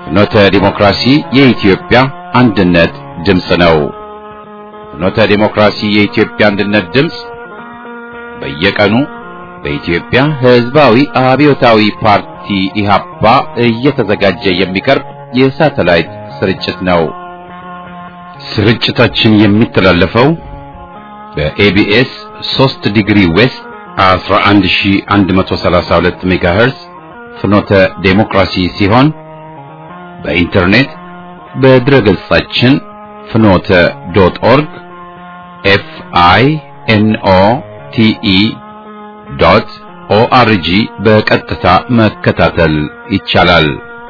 ፍኖተ ዲሞክራሲ የኢትዮጵያ አንድነት ድምፅ ነው። ፍኖተ ዲሞክራሲ የኢትዮጵያ አንድነት ድምፅ በየቀኑ በኢትዮጵያ ሕዝባዊ አብዮታዊ ፓርቲ ኢህአፓ እየተዘጋጀ የሚቀርብ የሳተላይት ስርጭት ነው። ስርጭታችን የሚተላለፈው በኤቢኤስ 3 ዲግሪ ዌስት 11132 ሜጋሄርዝ ፍኖተ ዴሞክራሲ ሲሆን በኢንተርኔት በድረገጻችን ፍኖተ ዶት ኦርግ ኤፍ አይ ኤን ኦ ቲ ኢ ዶት ኦአርጂ በቀጥታ መከታተል ይቻላል።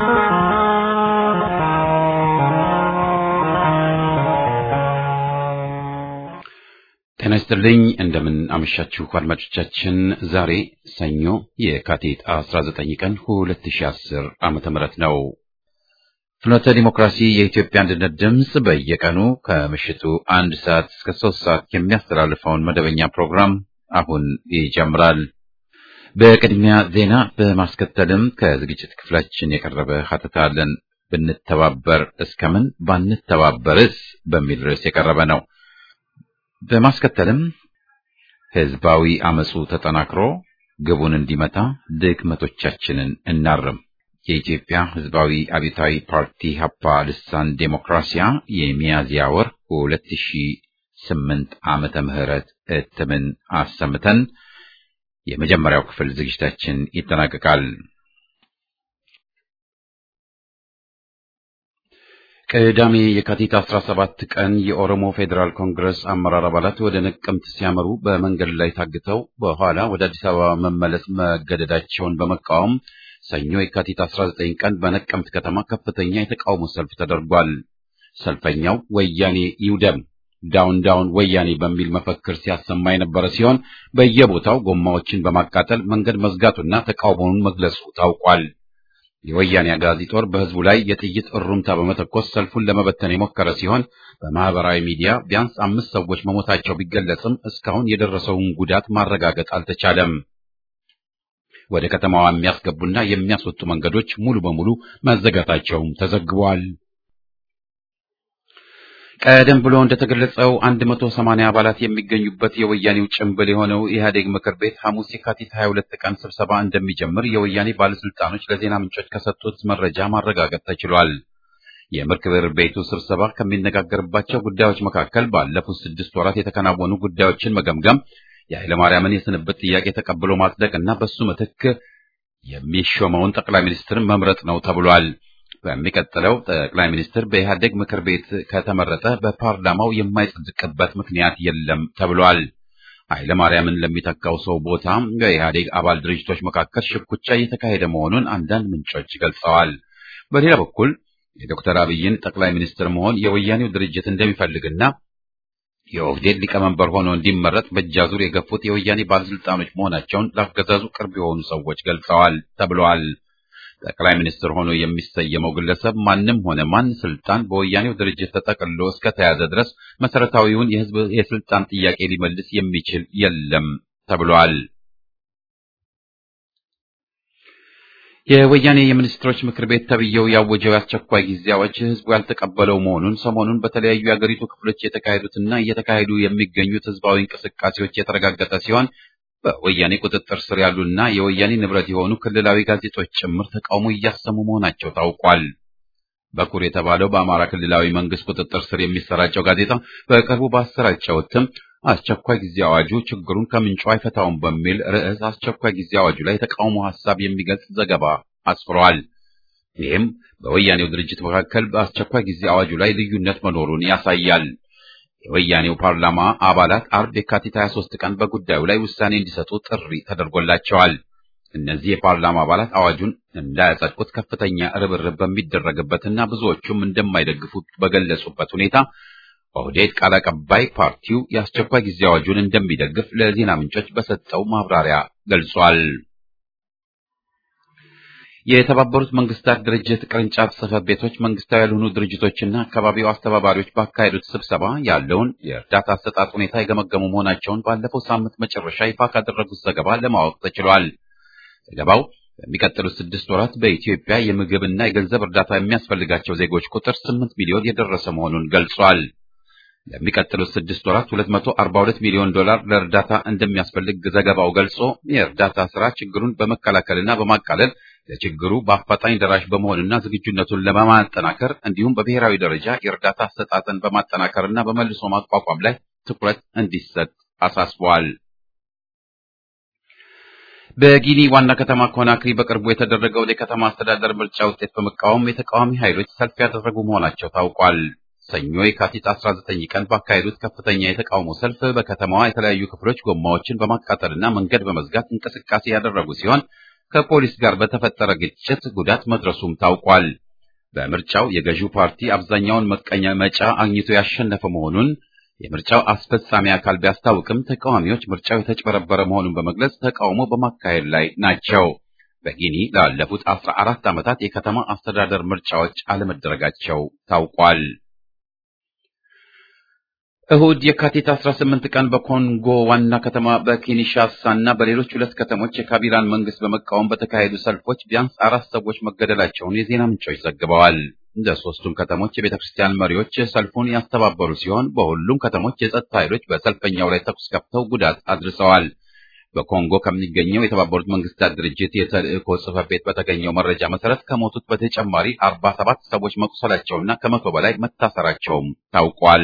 ጤና ይስጥልኝ። እንደምን አመሻችሁ አድማጮቻችን። ዛሬ ሰኞ የካቲት 19 ቀን 2010 ዓመተ ምህረት ነው። ፍኖተ ዲሞክራሲ የኢትዮጵያ አንድነት ድምፅ በየቀኑ ከምሽቱ አንድ ሰዓት እስከ ሶስት ሰዓት የሚያስተላልፈውን መደበኛ ፕሮግራም አሁን ይጀምራል። በቅድሚያ ዜና በማስከተልም ከዝግጅት ክፍላችን የቀረበ ሀተታ አለን። ብንተባበር እስከምን ባንተባበርስ በሚል ርዕስ የቀረበ ነው። በማስከተልም ህዝባዊ አመፁ ተጠናክሮ ግቡን እንዲመታ ድክመቶቻችንን እናርም፣ የኢትዮጵያ ህዝባዊ አብዮታዊ ፓርቲ ሀፓ ልሳን ዴሞክራሲያ የሚያዝያ ወር 2008 ዓመተ ምህረት እትምን አሰምተን የመጀመሪያው ክፍል ዝግጅታችን ይጠናቀቃል። ቅዳሜ የካቲት 17 ቀን የኦሮሞ ፌዴራል ኮንግረስ አመራር አባላት ወደ ነቀምት ሲያመሩ በመንገድ ላይ ታግተው በኋላ ወደ አዲስ አበባ መመለስ መገደዳቸውን በመቃወም ሰኞ የካቲት 19 ቀን በነቀምት ከተማ ከፍተኛ የተቃውሞ ሰልፍ ተደርጓል። ሰልፈኛው ወያኔ ይውደም ዳውን ዳውን ወያኔ በሚል መፈክር ሲያሰማ የነበረ ሲሆን በየቦታው ጎማዎችን በማቃጠል መንገድ መዝጋቱና ተቃውሞውን መግለጹ ታውቋል። የወያኔ አጋዚ ጦር በህዝቡ ላይ የጥይት እሩምታ በመተኮስ ሰልፉን ለመበተን የሞከረ ሲሆን በማህበራዊ ሚዲያ ቢያንስ አምስት ሰዎች መሞታቸው ቢገለጽም እስካሁን የደረሰውን ጉዳት ማረጋገጥ አልተቻለም። ወደ ከተማዋ የሚያስገቡና የሚያስወጡ መንገዶች ሙሉ በሙሉ መዘጋታቸውም ተዘግቧል። ቀደም ብሎ እንደተገለጸው 180 አባላት የሚገኙበት የወያኔው ጭምብል የሆነው ኢህአዴግ ምክር ቤት ሐሙስ የካቲት 22 ቀን ስብሰባ እንደሚጀምር የወያኔ ባለስልጣኖች ለዜና ምንጮች ከሰጡት መረጃ ማረጋገጥ ተችሏል። የምክር ቤቱ ስብሰባ ከሚነጋገርባቸው ጉዳዮች መካከል ባለፉት ስድስት ወራት የተከናወኑ ጉዳዮችን መገምገም፣ የኃይለማርያምን የስንብት ጥያቄ ተቀብሎ ማጽደቅ እና በሱ ምትክ የሚሾመውን ጠቅላይ ሚኒስትር መምረጥ ነው ተብሏል። በሚቀጥለው ጠቅላይ ሚኒስትር በኢህአዴግ ምክር ቤት ከተመረጠ በፓርላማው የማይጸድቅበት ምክንያት የለም ተብሏል። ኃይለ ማርያምን ለሚተካው ሰው ቦታ በኢህአዴግ አባል ድርጅቶች መካከል ሽኩቻ እየተካሄደ መሆኑን አንዳንድ ምንጮች ገልጸዋል። በሌላ በኩል የዶክተር አብይን ጠቅላይ ሚኒስትር መሆን የወያኔው ድርጅት እንደሚፈልግና የኦህዴድ ሊቀመንበር ሆኖ እንዲመረጥ በእጃዙር የገፉት የወያኔ ባለስልጣኖች መሆናቸውን ለአገዛዙ ቅርብ የሆኑ ሰዎች ገልጸዋል ተብለዋል። ጠቅላይ ሚኒስትር ሆኖ የሚሰየመው ግለሰብ ማንም ሆነ ማን ስልጣን በወያኔው ድርጅት ተጠቅልሎ እስከተያዘ ድረስ መሰረታዊውን የህዝብ የስልጣን ጥያቄ ሊመልስ የሚችል የለም ተብሏል። የወያኔ የሚኒስትሮች ምክር ቤት ተብዬው ያወጀው የአስቸኳይ ጊዜ አዋጅ ህዝቡ ያልተቀበለው መሆኑን ሰሞኑን በተለያዩ የአገሪቱ ክፍሎች የተካሄዱትና እየተካሄዱ የሚገኙት ህዝባዊ እንቅስቃሴዎች የተረጋገጠ ሲሆን በወያኔ ቁጥጥር ስር ያሉና የወያኔ ንብረት የሆኑ ክልላዊ ጋዜጦች ጭምር ተቃውሞ እያሰሙ መሆናቸው ታውቋል። በኩር የተባለው በአማራ ክልላዊ መንግስት ቁጥጥር ስር የሚሰራጨው ጋዜጣ በቅርቡ ባሰራጨው እትም አስቸኳይ ጊዜ አዋጁ ችግሩን ከምንጩ አይፈታውም በሚል ርዕስ አስቸኳይ ጊዜ አዋጁ ላይ የተቃውሞ ሐሳብ የሚገልጽ ዘገባ አስፍሯል። ይህም በወያኔው ድርጅት መካከል በአስቸኳይ ጊዜ አዋጁ ላይ ልዩነት መኖሩን ያሳያል። የወያኔው ፓርላማ አባላት አርብ የካቲት 23 ቀን በጉዳዩ ላይ ውሳኔ እንዲሰጡ ጥሪ ተደርጎላቸዋል። እነዚህ የፓርላማ አባላት አዋጁን እንዳያጸድቁት ከፍተኛ ርብርብ በሚደረግበትና ብዙዎቹም እንደማይደግፉት በገለጹበት ሁኔታ ኦህዴድ ቃል አቀባይ ፓርቲው የአስቸኳይ ጊዜ አዋጁን እንደሚደግፍ ለዜና ምንጮች በሰጠው ማብራሪያ ገልጿል። የተባበሩት መንግስታት ድርጅት ቅርንጫፍ ጽሕፈት ቤቶች መንግስታዊ ያልሆኑ ድርጅቶችና አካባቢው አስተባባሪዎች ባካሄዱት ስብሰባ ያለውን የእርዳታ አሰጣጥ ሁኔታ የገመገሙ መሆናቸውን ባለፈው ሳምንት መጨረሻ ይፋ ካደረጉት ዘገባ ለማወቅ ተችሏል። ዘገባው በሚቀጥሉት ስድስት ወራት በኢትዮጵያ የምግብና የገንዘብ እርዳታ የሚያስፈልጋቸው ዜጎች ቁጥር ስምንት ሚሊዮን የደረሰ መሆኑን ገልጿል። ለሚቀጥሉት ስድስት ወራት 242 ሚሊዮን ዶላር ለእርዳታ እንደሚያስፈልግ ዘገባው ገልጾ የእርዳታ ስራ ችግሩን በመከላከልና በማቃለል ለችግሩ በአፋጣኝ ደራሽ በመሆንና ዝግጁነቱን ለማጠናከር እንዲሁም በብሔራዊ ደረጃ የእርዳታ አሰጣጥን በማጠናከርና በመልሶ ማቋቋም ላይ ትኩረት እንዲሰጥ አሳስቧል። በጊኒ ዋና ከተማ ኮናክሪ በቅርቡ የተደረገውን የከተማ አስተዳደር ምርጫ ውጤት በመቃወም የተቃዋሚ ኃይሎች ሰልፍ ያደረጉ መሆናቸው ታውቋል። ሰኞ የካቲት 19 ቀን ባካሄዱት ከፍተኛ የተቃውሞ ሰልፍ በከተማዋ የተለያዩ ክፍሎች ጎማዎችን በማቃጠልና መንገድ በመዝጋት እንቅስቃሴ ያደረጉ ሲሆን ከፖሊስ ጋር በተፈጠረ ግጭት ጉዳት መድረሱም ታውቋል። በምርጫው የገዢው ፓርቲ አብዛኛውን መቀመጫ አግኝቶ ያሸነፈ መሆኑን የምርጫው አስፈጻሚ አካል ቢያስታውቅም ተቃዋሚዎች ምርጫው የተጭበረበረ መሆኑን በመግለጽ ተቃውሞ በማካሄድ ላይ ናቸው። በጊኒ ላለፉት አስራ አራት ዓመታት የከተማ አስተዳደር ምርጫዎች አለመደረጋቸው ታውቋል። እሁድ የካቲት 18 ቀን በኮንጎ ዋና ከተማ በኪንሻሳ እና በሌሎች ሁለት ከተሞች የካቢላን መንግስት በመቃወም በተካሄዱ ሰልፎች ቢያንስ አራት ሰዎች መገደላቸውን የዜና ምንጮች ዘግበዋል። እንደ ሶስቱም ከተሞች የቤተ ክርስቲያን መሪዎች ሰልፉን ያስተባበሩ ሲሆን በሁሉም ከተሞች የጸጥታ ኃይሎች በሰልፈኛው ላይ ተኩስ ከፍተው ጉዳት አድርሰዋል። በኮንጎ ከሚገኘው የተባበሩት መንግስታት ድርጅት የተልእኮ ጽሕፈት ቤት በተገኘው መረጃ መሰረት ከሞቱት በተጨማሪ 47 ሰዎች መቁሰላቸውና ከመቶ በላይ መታሰራቸውም ታውቋል።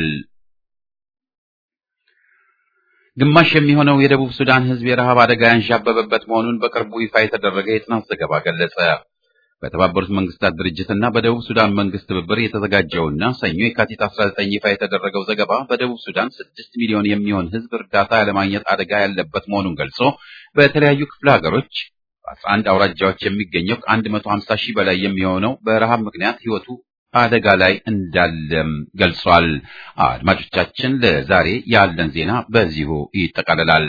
ግማሽ የሚሆነው የደቡብ ሱዳን ሕዝብ የረሃብ አደጋ ያንዣበበበት መሆኑን በቅርቡ ይፋ የተደረገ የጥናት ዘገባ ገለጸ። በተባበሩት መንግስታት ድርጅትና በደቡብ ሱዳን መንግስት ትብብር የተዘጋጀውና ሰኞ የካቲት 19 ይፋ የተደረገው ዘገባ በደቡብ ሱዳን 6 ሚሊዮን የሚሆን ሕዝብ እርዳታ ያለማግኘት አደጋ ያለበት መሆኑን ገልጾ በተለያዩ ክፍለ ሀገሮች በ11 አውራጃዎች የሚገኘው ከ150 ሺህ በላይ የሚሆነው በረሃብ ምክንያት ሕይወቱ አደጋ ላይ እንዳለም ገልጿል። አድማጮቻችን፣ ለዛሬ ያለን ዜና በዚሁ ይጠቃልላል።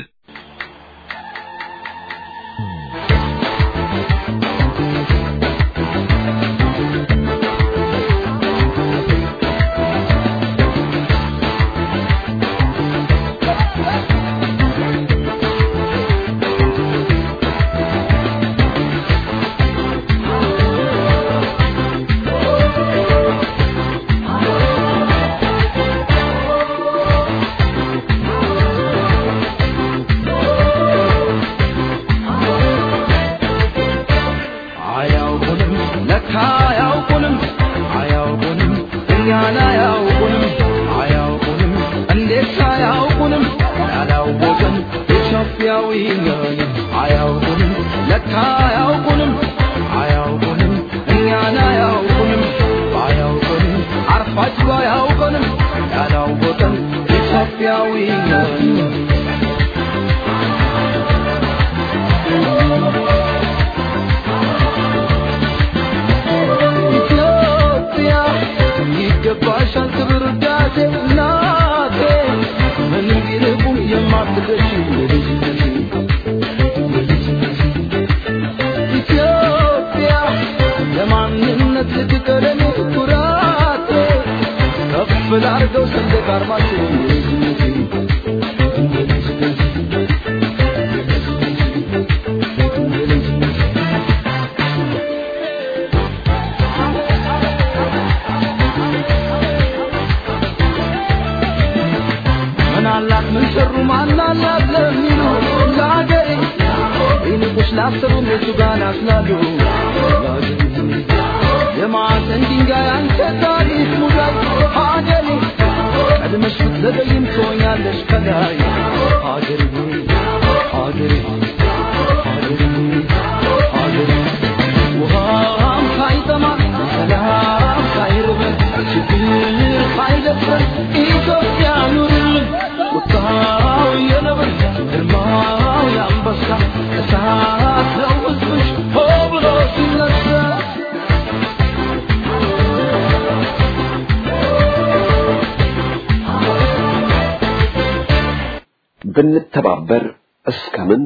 ብንተባበር እስከምን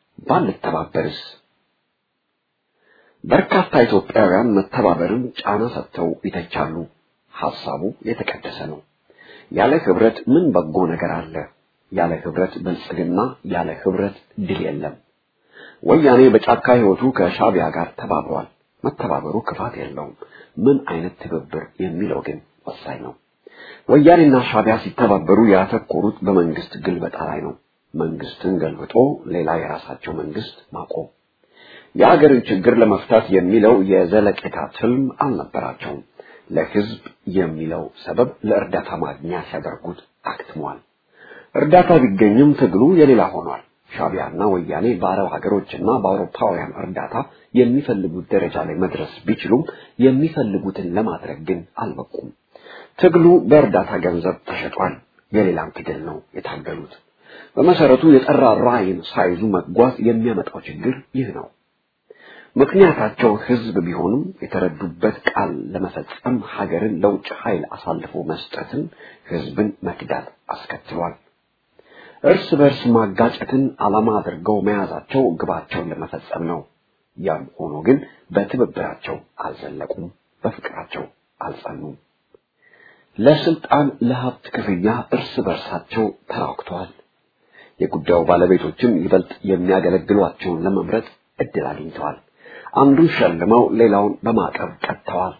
ባንተባበርስ? በርካታ ኢትዮጵያውያን መተባበርን ጫና ሰጥተው ይተቻሉ። ሐሳቡ የተቀደሰ ነው። ያለ ህብረት ምን በጎ ነገር አለ? ያለ ህብረት ብልጽግና፣ ያለ ህብረት ድል የለም። ወያኔ በጫካ ህይወቱ ከሻቢያ ጋር ተባብሯል። መተባበሩ ክፋት የለውም። ምን አይነት ትብብር የሚለው ግን ወሳኝ ነው። ወያኔና ሻቢያ ሲተባበሩ ያተኮሩት በመንግስት ግልበጣ ላይ ነው። መንግስትን ገልብጦ ሌላ የራሳቸው መንግስት ማቆም የሀገርን ችግር ለመፍታት የሚለው የዘለቄታ ትልም አልነበራቸውም። ለህዝብ የሚለው ሰበብ ለእርዳታ ማግኛ ሲያደርጉት አክትሟል። እርዳታ ቢገኝም ትግሉ የሌላ ሆኗል። ሻቢያና ወያኔ በአረብ ሀገሮችና በአውሮፓውያን እርዳታ የሚፈልጉት ደረጃ ላይ መድረስ ቢችሉም የሚፈልጉትን ለማድረግ ግን አልበቁም። ትግሉ በእርዳታ ገንዘብ ተሸጧል። የሌላም ትግል ነው የታገሉት። በመሰረቱ የጠራ ራዕይን ሳይዙ መጓዝ የሚያመጣው ችግር ይህ ነው። ምክንያታቸው ህዝብ ቢሆንም የተረዱበት ቃል ለመፈጸም ሀገርን ለውጭ ኃይል አሳልፎ መስጠትን ህዝብን መክዳት አስከትሏል። እርስ በርስ ማጋጨትን ዓላማ አድርገው መያዛቸው ግባቸውን ለመፈጸም ነው። ያም ሆኖ ግን በትብብራቸው አልዘለቁም፣ በፍቅራቸው አልጸኑም። ለስልጣን ለሀብት ክፍያ እርስ በርሳቸው ተራክተዋል። የጉዳዩ ባለቤቶችም ይበልጥ የሚያገለግሏቸውን ለመምረጥ እድል አግኝተዋል። አንዱን ሸልመው ሌላውን በማዕቀብ ቀጥተዋል።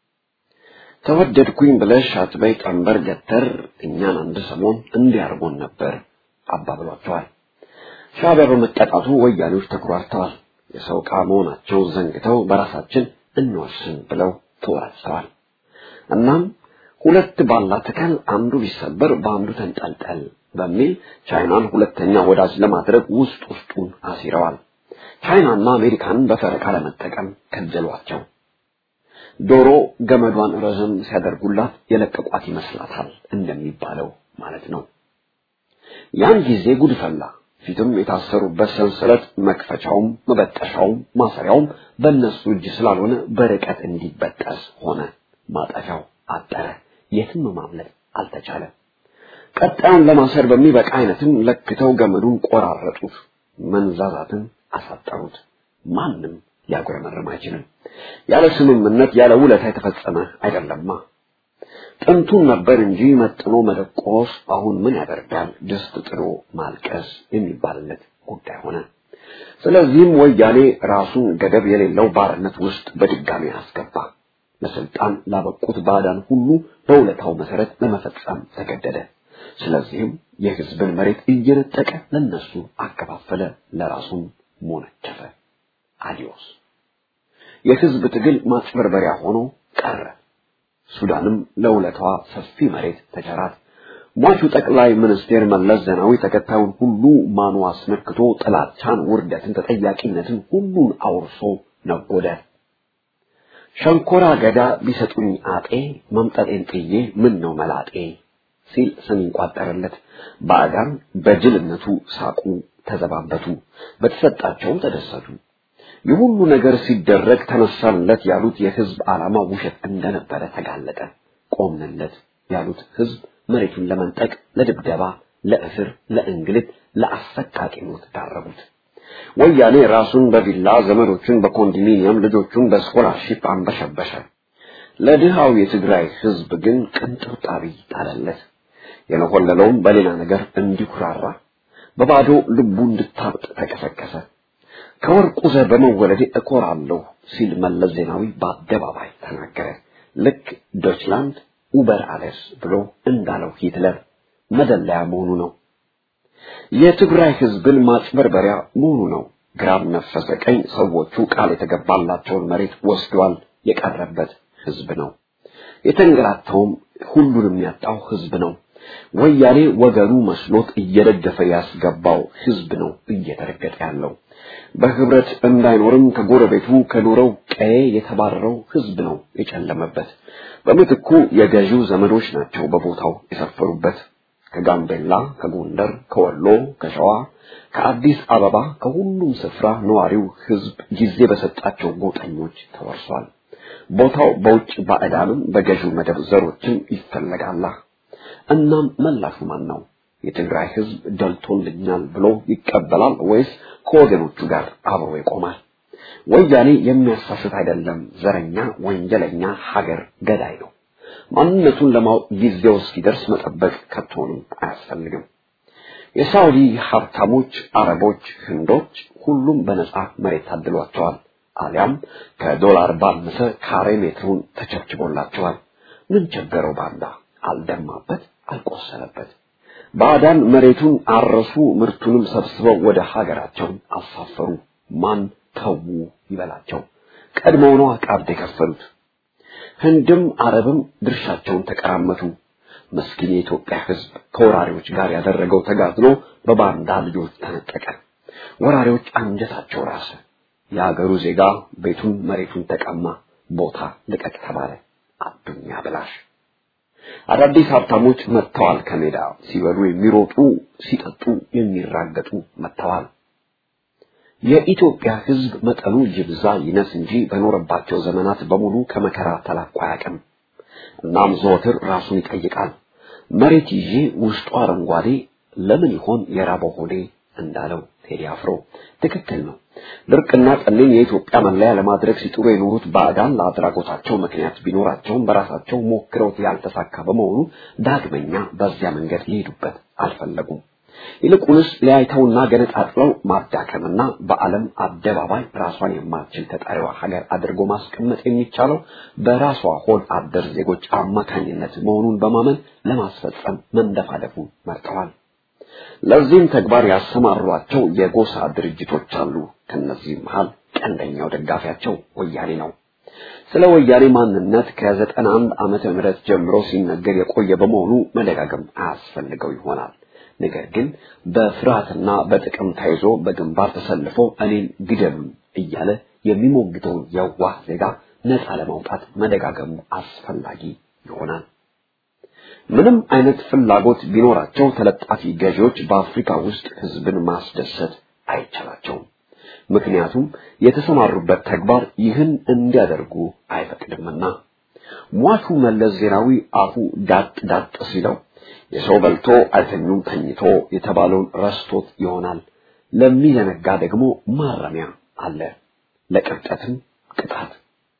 ተወደድኩኝ ብለሽ አትበይ ቀንበር ገተር እኛን አንድ ሰሞን እንዲያርጎን ነበር አባብሏቸዋል። ሻዕቢያ በመቀጣቱ ወያኔዎች ተኩራርተዋል። የሰው ዕቃ መሆናቸው ዘንግተው በራሳችን እንወስን ብለው ተወራጭተዋል። እናም ሁለት ባላ ተከል አንዱ ቢሰበር በአንዱ ተንጠልጠል በሚል ቻይናን ሁለተኛ ወዳጅ ለማድረግ ውስጥ ውስጡን አሲረዋል። ቻይናና አሜሪካንን በፈረቃ ለመጠቀም ከጀሏቸው። ዶሮ ገመዷን ረዘም ሲያደርጉላት የለቀቋት ይመስላታል እንደሚባለው ማለት ነው። ያን ጊዜ ጉድ ፈላ። ፊትም የታሰሩበት ሰንሰለት መክፈቻውም መበጠሻውም ማሰሪያውም በእነሱ እጅ ስላልሆነ በርቀት እንዲበጠስ ሆነ። ማጠፊያው አጠረ። የትም ማምለጥ አልተቻለም። ቀጣዩን ለማሰር በሚበቃ አይነትም ለክተው ገመዱን ቆራረጡት፣ መንዛዛትን አሳጠሩት። ማንም ሊያጉረመርም አይችልም። ያለ ስምምነት ያለ ውለታ የተፈጸመ አይደለማ። ጥንቱን ነበር እንጂ መጥኖ መደቆስ አሁን ምን ያደርጋል ድስት ጥሎ ማልቀስ የሚባልለት ጉዳይ ሆነ። ስለዚህም ወያኔ ራሱን ገደብ የሌለው ባርነት ውስጥ በድጋሚ አስገባ። ለስልጣን ላበቁት ባዕዳን ሁሉ በውለታው መሰረት ለመፈጸም ተገደደ። ስለዚህም የህዝብን መሬት እየነጠቀ ለነሱ አከፋፈለ፣ ለራሱም ሞነጨፈ። አዲዮስ የህዝብ ትግል ማጭበርበሪያ ሆኖ ቀረ። ሱዳንም ለውለቷ ሰፊ መሬት ተቸራት። ሟቹ ጠቅላይ ሚኒስቴር መለስ ዜናዊ ተከታዩን ሁሉ ማኑ አስመክቶ ጥላቻን፣ ውርደትን፣ ተጠያቂነትን ሁሉን አውርሶ ነጎደ። ሸንኮራ ገዳ ቢሰጡኝ አጤ መምጠጤን ጥዬ ምን ነው መላጤ ሲል ስም ይቋጠርለት። ባዕዳን በጅልነቱ ሳቁ፣ ተዘባበቱ፣ በተሰጣቸውም ተደሰቱ። ይህ ሁሉ ነገር ሲደረግ ተነሳንለት ያሉት የህዝብ ዓላማ ውሸት እንደነበረ ተጋለጠ። ቆምንለት ያሉት ህዝብ መሬቱን ለመንጠቅ፣ ለድብደባ፣ ለእስር፣ ለእንግልት፣ ለአሰቃቂ ሞት ዳረጉት። ወያኔ ራሱን በቪላ ዘመዶቹን በኮንዶሚኒየም ልጆቹን በስኮላርሺፕ አንበሸበሸ። ለድሃው የትግራይ ህዝብ ግን ቅንጥብጣቢ ጣለለት። የነሆለለውም በሌላ ነገር እንዲኩራራ በባዶ ልቡ እንድታብጥ ተቀሰቀሰ። ከወርቁ ዘር በመወለዴ እኮራለሁ ሲል መለስ ዜናዊ በአደባባይ ተናገረ። ልክ ዶችላንድ ኡበር አለስ ብሎ እንዳለው ሂትለር መደለያ መሆኑ ነው። የትግራይ ህዝብን ማጭበርበሪያ መሆኑ ነው። ግራም ነፈሰ ቀኝ ሰዎቹ ቃል የተገባላቸውን መሬት ወስዷል። የቀረበት ህዝብ ነው። የተንገላታውም ሁሉንም ያጣው ህዝብ ነው። ወያኔ ወገኑ መስሎት እየደገፈ ያስገባው ህዝብ ነው እየተረገጠ ያለው። በህብረት እንዳይኖርም ከጎረቤቱ ከኖረው ቀዬ የተባረረው ህዝብ ነው የጨለመበት። በምትኩ የገዢው ዘመዶች ናቸው በቦታው የሰፈሩበት። ከጋምቤላ፣ ከጎንደር፣ ከወሎ፣ ከሸዋ፣ ከአዲስ አበባ ከሁሉም ስፍራ ነዋሪው ህዝብ ጊዜ በሰጣቸው ጎጠኞች ተወርሷል። ቦታው በውጭ ባዕዳንም በገዢው መደብ ዘሮችም ይፈለጋላ። እናም መላሹ ማን ነው? የትግራይ ህዝብ ደልቶልኛል ብሎ ይቀበላል ወይስ ከወገኖቹ ጋር አብሮ ይቆማል? ወያኔ የሚያሳስት አይደለም። ዘረኛ፣ ወንጀለኛ፣ ሀገር ገዳይ ነው። ማንነቱን ለማወቅ ጊዜው እስኪደርስ መጠበቅ ከቶንም አያስፈልግም። የሳውዲ ሀብታሞች፣ አረቦች፣ ህንዶች ሁሉም በነፃ መሬት ታድሏቸዋል። አሊያም ከዶላር ባነሰ ካሬ ሜትሩን ተቸብችቦላቸዋል። ምን ቸገረው ባንዳ? አልደማበት፣ አልቆሰለበት። ባዕዳን መሬቱን አረሱ፣ ምርቱንም ሰብስበው ወደ ሀገራቸው አሳፈሩ። ማን ተዉ ይበላቸው? ቀድሞው ነው ቀብድ የከፈሉት። ህንድም አረብም ድርሻቸውን ተቀራመቱ። ምስኪን የኢትዮጵያ ሕዝብ ከወራሪዎች ጋር ያደረገው ተጋድሎ በባንዳ ልጆች ተነጠቀ። ወራሪዎች አንጀታቸው ራሰ። የአገሩ ዜጋ ቤቱን መሬቱን ተቀማ። ቦታ ልቀቅ ተባለ። አዱኛ ብላሽ አዳዲስ ሀብታሞች መጥተዋል። ከሜዳ ሲበሉ የሚሮጡ ሲጠጡ የሚራገጡ መጥተዋል። የኢትዮጵያ ሕዝብ መጠኑ ይብዛ ይነስ እንጂ በኖረባቸው ዘመናት በሙሉ ከመከራ ተላቆ አያውቅም። እናም ዘወትር ራሱን ይጠይቃል። መሬት ይዤ ውስጡ አረንጓዴ ለምን ይሆን የራበው ሆዴ እንዳለው ቴዲ አፍሮ ትክክል ነው። ድርቅና ጠኔን የኢትዮጵያ መለያ ለማድረግ ሲጥሩ የኖሩት ባዕዳን ለአድራጎታቸው ምክንያት ቢኖራቸውም በራሳቸው ሞክረውት ያልተሳካ በመሆኑ ዳግመኛ በዚያ መንገድ ሊሄዱበት አልፈለጉም። ይልቁንስ ለያይተውና ገነጣጥለው ማዳከምና በዓለም አደባባይ ራሷን የማትችል ተጠሪዋ ሀገር አድርጎ ማስቀመጥ የሚቻለው በራሷ ሆድ አደር ዜጎች አማካኝነት መሆኑን በማመን ለማስፈጸም መንደፋደፉን መርጠዋል። ለዚህም ተግባር ያሰማሯቸው የጎሳ ድርጅቶች አሉ። ከነዚህም መሃል ቀንደኛው ደጋፊያቸው ወያኔ ነው። ስለ ወያኔ ማንነት ከዘጠና አንድ ዓመተ ምህረት ጀምሮ ሲነገር የቆየ በመሆኑ መደጋገም አያስፈልገው ይሆናል። ነገር ግን በፍርሃትና በጥቅም ተይዞ በግንባር ተሰልፎ እኔን ግደሉን እያለ የሚሞግተውን የዋህ ዜጋ ነፃ ለማውጣት መደጋገሙ አስፈላጊ ይሆናል። ምንም አይነት ፍላጎት ቢኖራቸው ተለጣፊ ገዢዎች በአፍሪካ ውስጥ ህዝብን ማስደሰት አይቻላቸውም። ምክንያቱም የተሰማሩበት ተግባር ይህን እንዲያደርጉ አይፈቅድምና። ሟቹ መለስ ዜናዊ አፉ ዳጥ ዳጥ ሲለው የሰው በልቶ አይተኙም ተኝቶ የተባለውን ረስቶት ይሆናል። ለሚዘነጋ ደግሞ ማረሚያ አለ፣ ለቅብጠትም ቅጣት።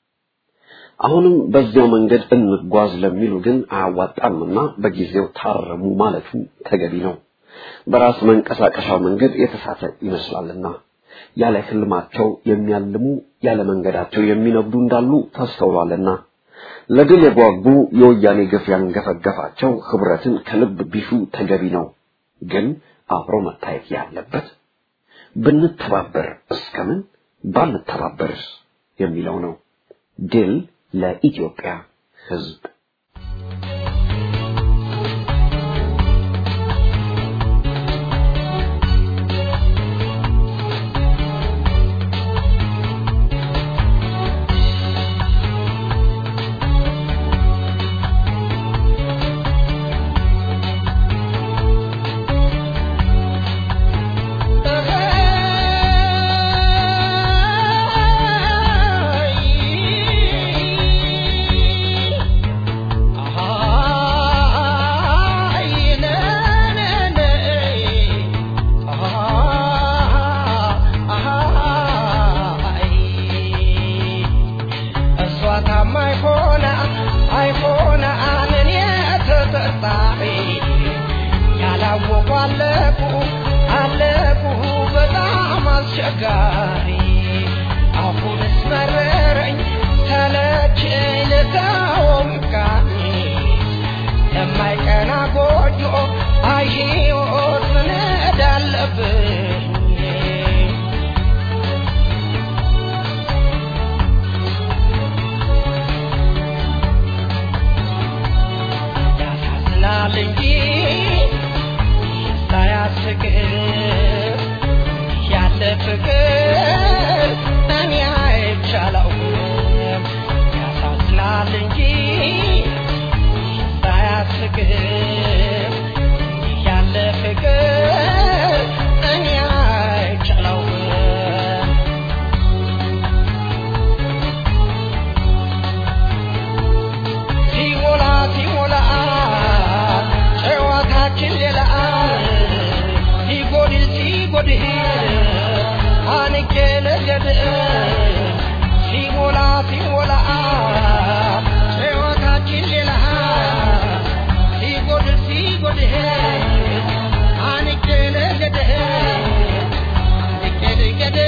አሁንም በዚያው መንገድ እንጓዝ ለሚሉ ግን አያዋጣምና በጊዜው ታረሙ ማለቱ ተገቢ ነው። በራስ መንቀሳቀሻው መንገድ የተሳተ ይመስላልና ያለ ህልማቸው የሚያልሙ ያለ መንገዳቸው የሚነጉዱ እንዳሉ ተስተውሏልና ለድል የጓጉ የወያኔ ግፍ ያንገፈገፋቸው ህብረትን ከልብ ቢሹ ተገቢ ነው። ግን አብሮ መታየት ያለበት ብንተባበር እስከምን ባንተባበርስ የሚለው ነው። ድል ለኢትዮጵያ ህዝብ። Get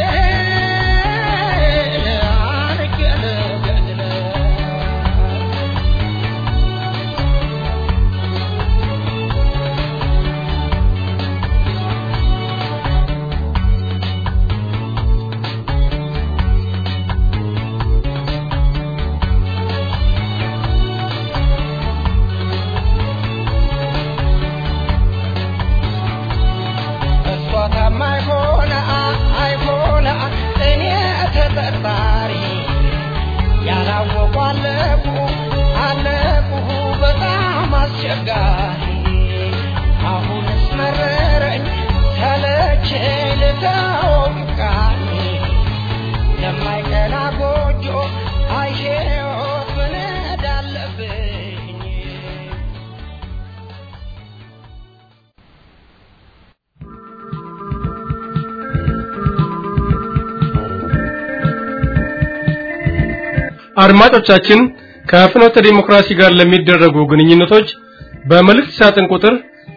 አድማጮቻችን ከፍኖተ ዲሞክራሲ ጋር ለሚደረጉ ግንኙነቶች በመልእክት ሳጥን ቁጥር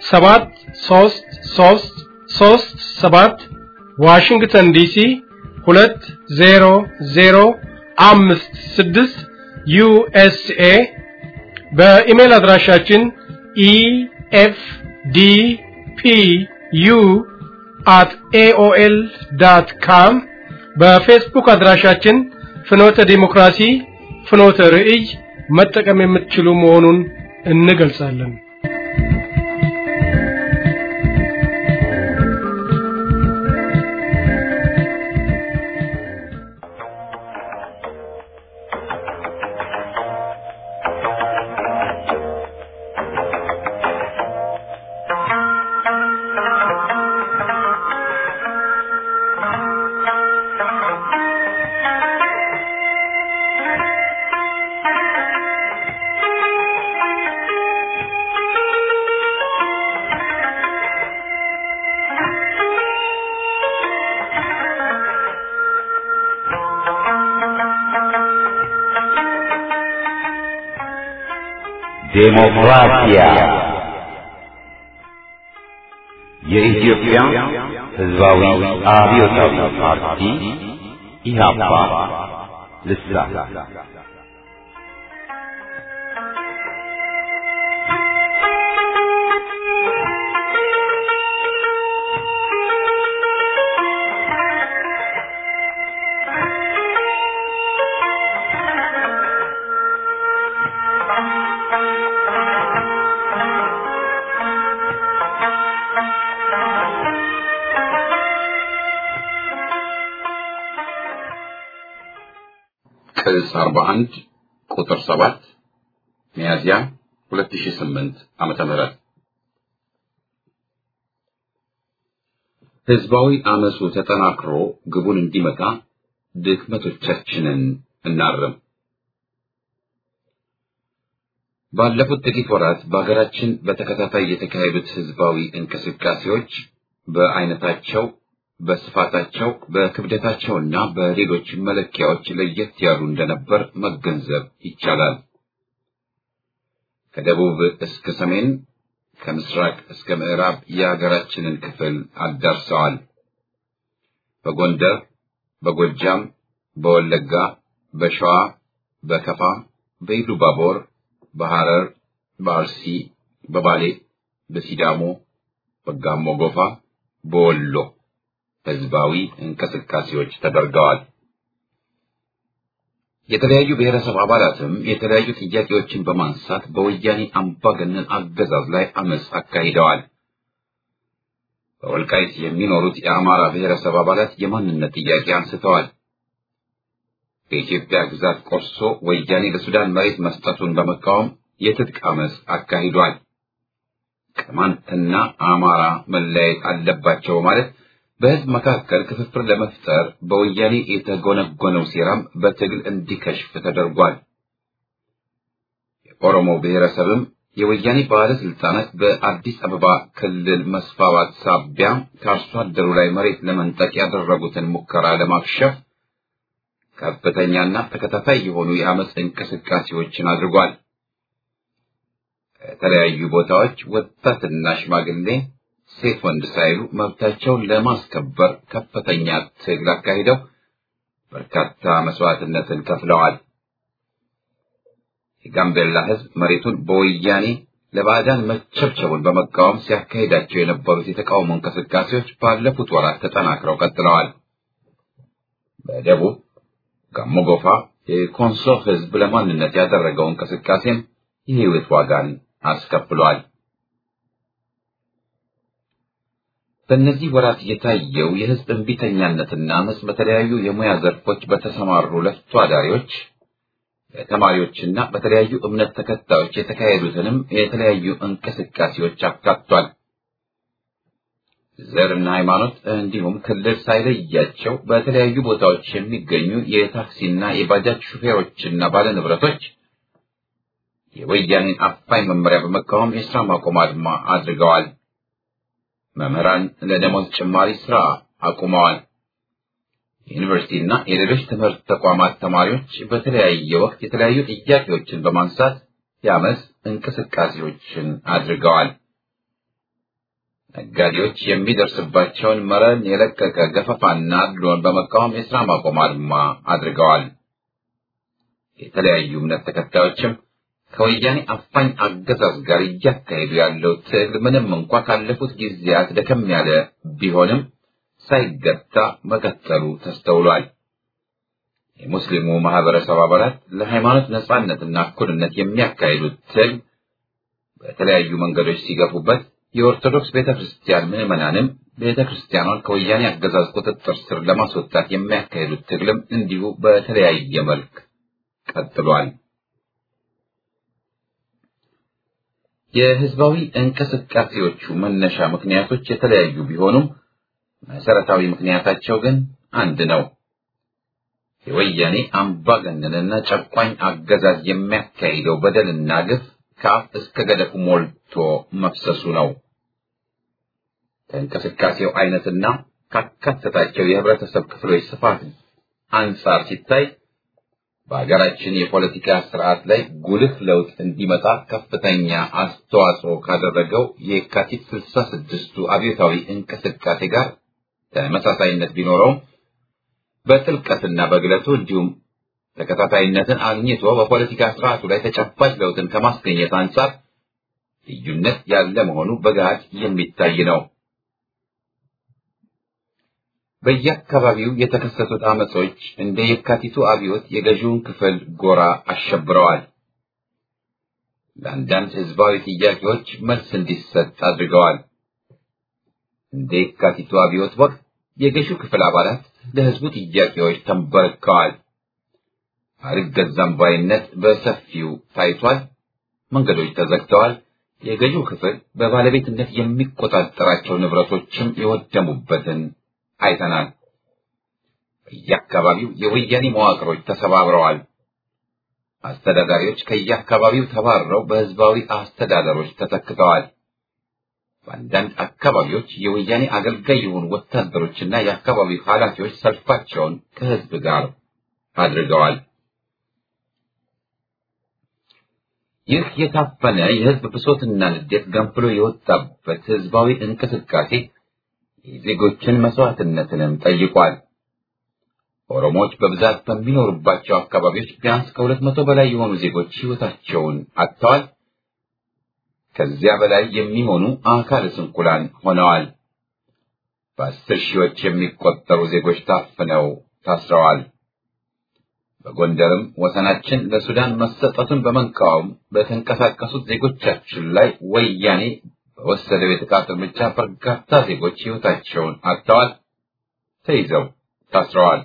73337 ዋሽንግተን ዲሲ 20056 ዩኤስኤ በኢሜል አድራሻችን ኢኤፍዲፒዩ አት ኤኦኤል ዳት ካም በፌስቡክ አድራሻችን ፍኖተ ዲሞክራሲ ፍኖተ ርዕይ መጠቀም የምትችሉ መሆኑን እንገልጻለን። ዴሞክራሲያ የኢትዮጵያ ሕዝባዊ አብዮታዊ ፓርቲ ኢህአፓ ልሳን ቅጽ 41 ቁጥር 7 ሚያዝያ 2008 ዓመተ ምህረት ህዝባዊ አመፁ ተጠናክሮ ግቡን እንዲመታ ድክመቶቻችንን እናርም። ባለፉት ጥቂት ወራት በሀገራችን በተከታታይ የተካሄዱት ህዝባዊ እንቅስቃሴዎች በአይነታቸው በስፋታቸው በክብደታቸውና በሌሎች መለኪያዎች ለየት ያሉ እንደነበር መገንዘብ ይቻላል። ከደቡብ እስከ ሰሜን፣ ከምስራቅ እስከ ምዕራብ የሀገራችንን ክፍል አዳርሰዋል። በጎንደር፣ በጎጃም፣ በወለጋ፣ በሸዋ፣ በከፋ፣ በኢሉባቦር፣ በሐረር፣ በአርሲ፣ በባሌ፣ በሲዳሞ፣ በጋሞ ጎፋ፣ በወሎ ህዝባዊ እንቅስቃሴዎች ተደርገዋል። የተለያዩ ብሔረሰብ አባላትም የተለያዩ ጥያቄዎችን በማንሳት በወያኔ አምባገነን አገዛዝ ላይ አመፅ አካሂደዋል። በወልቃይት የሚኖሩት የአማራ ብሔረሰብ አባላት የማንነት ጥያቄ አንስተዋል። ከኢትዮጵያ ግዛት ቆርሶ ወያኔ ለሱዳን መሬት መስጠቱን በመቃወም የትጥቅ አመፅ አካሂዷል። ቅማንትና አማራ መለያየት አለባቸው ማለት በህዝብ መካከል ክፍፍል ለመፍጠር በወያኔ የተጎነጎነው ሴራም በትግል እንዲከሽፍ ተደርጓል። የኦሮሞ ብሔረሰብም የወያኔ ባለስልጣናት በአዲስ አበባ ክልል መስፋፋት ሳቢያ ከአርሶ አደሩ ላይ መሬት ለመንጠቅ ያደረጉትን ሙከራ ለማክሸፍ ከፍተኛና ተከታታይ የሆኑ የአመፅ እንቅስቃሴዎችን አድርጓል። ከተለያዩ ቦታዎች ወጣትና ሽማግሌ ሴት ወንድ ሳይሉ መብታቸውን ለማስከበር ከፍተኛ ትግል አካሂደው በርካታ መስዋዕትነትን ከፍለዋል። የጋምቤላ ህዝብ መሬቱን በወያኔ ለባዕዳን መቸብቸቡን በመቃወም ሲያካሂዳቸው የነበሩት የተቃውሞ እንቅስቃሴዎች ባለፉት ወራት ተጠናክረው ቀጥለዋል። በደቡብ ጋሞ ጎፋ የኮንሶ ህዝብ ለማንነት ያደረገው እንቅስቃሴም የህይወት ዋጋን አስከፍሏል። በእነዚህ ወራት የታየው የህዝብ እንቢተኛነትና አመፅ በተለያዩ የሙያ ዘርፎች በተሰማሩ ለፍቶ አዳሪዎች፣ በተማሪዎችና በተለያዩ እምነት ተከታዮች የተካሄዱትንም የተለያዩ እንቅስቃሴዎች አካቷል። ዘርና ሃይማኖት እንዲሁም ክልል ሳይለያቸው በተለያዩ ቦታዎች የሚገኙ የታክሲና የባጃጅ ሹፌሮችና ባለንብረቶች የወያኔን አፋኝ መመሪያ በመቃወም የስራ ማቆም አድማ አድርገዋል። መምህራን ለደሞዝ ጭማሪ ስራ አቁመዋል። የዩኒቨርሲቲና የሌሎች ትምህርት ተቋማት ተማሪዎች በተለያየ ወቅት የተለያዩ ጥያቄዎችን በማንሳት የአመፅ እንቅስቃሴዎችን አድርገዋል። ነጋዴዎች የሚደርስባቸውን መረን የለቀቀ ገፈፋና አድሎን በመቃወም የስራ ማቆም አድማ አድርገዋል። የተለያዩ እምነት ተከታዮችም ከወያኔ አፋኝ አገዛዝ ጋር እያካሄዱ ያለው ትግል ምንም እንኳ ካለፉት ጊዜያት ደከም ያለ ቢሆንም ሳይገታ መቀጠሉ ተስተውሏል። የሙስሊሙ ማህበረሰብ አባላት ለሃይማኖት ነጻነትና እኩልነት የሚያካሂዱት ትግል በተለያዩ መንገዶች ሲገፉበት የኦርቶዶክስ ቤተ ክርስቲያን ምዕመናንም ቤተ ክርስቲያኗን ከወያኔ አገዛዝ ቁጥጥር ስር ለማስወጣት የሚያካሂዱት ትግልም እንዲሁ በተለያየ መልክ ቀጥሏል። የህዝባዊ እንቅስቃሴዎቹ መነሻ ምክንያቶች የተለያዩ ቢሆኑም መሰረታዊ ምክንያታቸው ግን አንድ ነው። የወያኔ አምባገነንና ጨቋኝ አገዛዝ የሚያካሂደው በደልና ግፍ ከአፍ እስከ ገደፉ ሞልቶ መፍሰሱ ነው። ከእንቅስቃሴው አይነትና ካካተታቸው የህብረተሰብ ክፍሎች ስፋት አንጻር ሲታይ በሀገራችን የፖለቲካ ስርዓት ላይ ጉልህ ለውጥ እንዲመጣ ከፍተኛ አስተዋጽኦ ካደረገው የካቲት ስልሳ ስድስቱ አብዮታዊ እንቅስቃሴ ጋር ተመሳሳይነት ቢኖረውም በጥልቀትና በግለቱ እንዲሁም ተከታታይነትን አግኝቶ በፖለቲካ ስርዓቱ ላይ ተጨባጭ ለውጥን ከማስገኘት አንጻር ልዩነት ያለ መሆኑ በገሃድ የሚታይ ነው። በየአካባቢው የተከሰቱት አመጾች እንደ የካቲቱ አብዮት የገዢውን ክፍል ጎራ አሸብረዋል። ለአንዳንድ ህዝባዊ ጥያቄዎች መልስ እንዲሰጥ አድርገዋል። እንደ የካቲቱ አብዮት ወቅት የገዢው ክፍል አባላት ለህዝቡ ጥያቄዎች ተንበርክከዋል። አልገዛም ባይነት በሰፊው ታይቷል። መንገዶች ተዘግተዋል። የገዢው ክፍል በባለቤትነት የሚቆጣጠራቸው ንብረቶችም የወደሙበትን አይተናል። በየአካባቢው የወያኔ መዋቅሮች ተሰባብረዋል። አስተዳዳሪዎች ከየአካባቢው ተባረው በህዝባዊ አስተዳደሮች ተተክተዋል። በአንዳንድ አካባቢዎች የወያኔ አገልጋይ የሆኑ ወታደሮችና የአካባቢው ኃላፊዎች ሰልፋቸውን ከህዝብ ጋር አድርገዋል። ይህ የታፈነ የህዝብ ብሶትና ንዴት ገንፍሎ የወጣበት ህዝባዊ እንቅስቃሴ የዜጎችን መስዋዕትነትንም ጠይቋል። ኦሮሞዎች በብዛት በሚኖሩባቸው አካባቢዎች ቢያንስ ከሁለት መቶ በላይ የሆኑ ዜጎች ህይወታቸውን አጥተዋል። ከዚያ በላይ የሚሆኑ አካለ ስንኩላን ሆነዋል። በአስር ሺዎች የሚቆጠሩ ዜጎች ታፍነው ታስረዋል። በጎንደርም ወሰናችን ለሱዳን መሰጠቱን በመቃወም በተንቀሳቀሱት ዜጎቻችን ላይ ወያኔ በወሰደው የጥቃት እርምጃ በርካታ ዜጎች ህይወታቸውን አጥተዋል፣ ተይዘው ታስረዋል።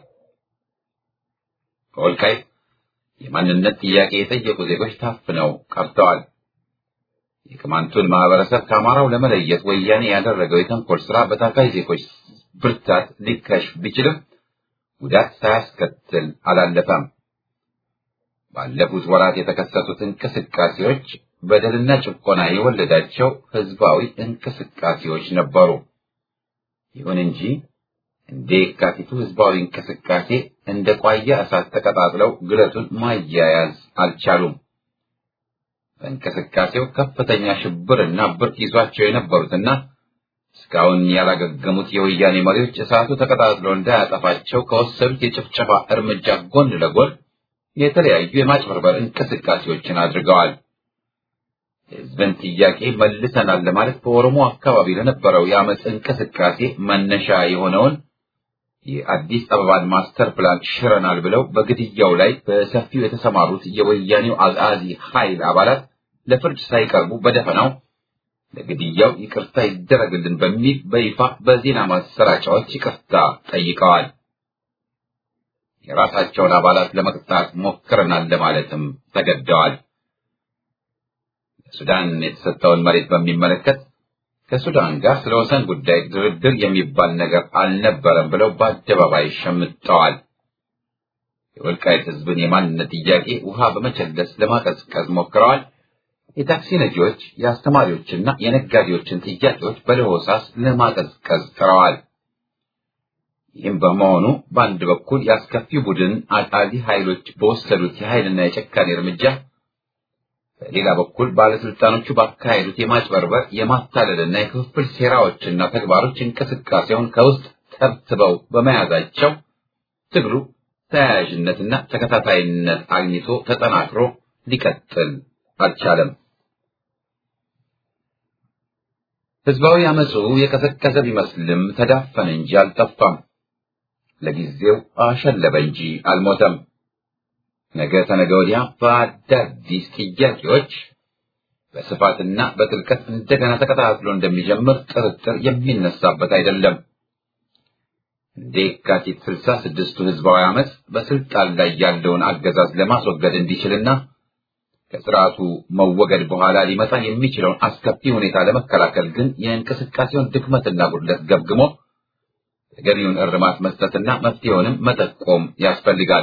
በወልቃይት የማንነት ጥያቄ የጠየቁ ዜጎች ታፍነው ቀርተዋል። የቅማንቱን ማህበረሰብ ከአማራው ለመለየት ወያኔ ያደረገው የተንኮል ስራ በታካይ ዜጎች ብርታት ሊከሽፍ ቢችልም ጉዳት ሳያስከትል አላለፈም። ባለፉት ወራት የተከሰቱት እንቅስቃሴዎች በደልና ጭቆና የወለዳቸው ህዝባዊ እንቅስቃሴዎች ነበሩ። ይሁን እንጂ እንደ የካቲቱ ህዝባዊ እንቅስቃሴ እንደ ቋያ እሳት ተቀጣጥለው ግለቱን ማያያዝ አልቻሉም። በእንቅስቃሴው ከፍተኛ ሽብርና ብርት ይዟቸው የነበሩትና እስካሁን ያላገገሙት የወያኔ መሪዎች እሳቱ ተቀጣጥሎ እንዳያጠፋቸው ከወሰዱት የጭፍጨፋ እርምጃ ጎን ለጎን የተለያዩ የማጭበርበር እንቅስቃሴዎችን አድርገዋል። የህዝብን ጥያቄ መልሰናል ለማለት በኦሮሞ አካባቢ ለነበረው የአመፅ እንቅስቃሴ መነሻ የሆነውን የአዲስ አበባን ማስተር ፕላን ሽረናል ብለው በግድያው ላይ በሰፊው የተሰማሩት የወያኔው አጋዚ ኃይል አባላት ለፍርድ ሳይቀርቡ በደፈናው ለግድያው ይቅርታ ይደረግልን በሚል በይፋ በዜና ማሰራጫዎች ይቅርታ ጠይቀዋል። የራሳቸውን አባላት ለመቅጣት ሞክረናል ለማለትም ተገደዋል። ሱዳን የተሰጠውን መሬት በሚመለከት ከሱዳን ጋር ስለ ወሰን ጉዳይ ድርድር የሚባል ነገር አልነበረም ብለው በአደባባይ ሸምጠዋል። የወልቃይት ህዝብን የማንነት ጥያቄ ውሃ በመቸለስ ለማቀዝቀዝ ሞክረዋል። የታክሲ ነጂዎች፣ የአስተማሪዎችና የነጋዴዎችን ጥያቄዎች በለሆሳስ ለማቀዝቀዝ ጥረዋል። ይህም በመሆኑ በአንድ በኩል የአስከፊው ቡድን አጣሊ ኃይሎች በወሰዱት የኃይልና የጨካኔ እርምጃ፣ በሌላ በኩል ባለስልጣኖቹ ባካሄዱት የማጭበርበር የማታለልና የክፍፍል ሴራዎችና ተግባሮች እንቅስቃሴውን ከውስጥ ተብትበው በመያዛቸው ትግሉ ተያያዥነትና ተከታታይነት አግኝቶ ተጠናክሮ ሊቀጥል አልቻለም። ህዝባዊ አመፁ የቀዘቀዘ ቢመስልም ተዳፈነ እንጂ አልጠፋም። ለጊዜው አሸለበ እንጂ አልሞተም። ነገ ተነገ ወዲያ በአዳዲስ ጥያቄዎች በስፋትና በጥልቀት እንደገና ተከታትሎ እንደሚጀምር ጥርጥር የሚነሳበት አይደለም። እንደ የካቲት ስልሳ ስድስቱ ህዝባዊ አመፅ በስልጣን ላይ ያለውን አገዛዝ ለማስወገድ እንዲችልና ከስርዓቱ መወገድ በኋላ ሊመጣ የሚችለውን አስከፊ ሁኔታ ለመከላከል ግን የእንቅስቃሴውን ድክመትና ጉድለት ገምግሞ ተገቢውን እርማት መስጠትና መፍትሄውንም መጠቆም ያስፈልጋል።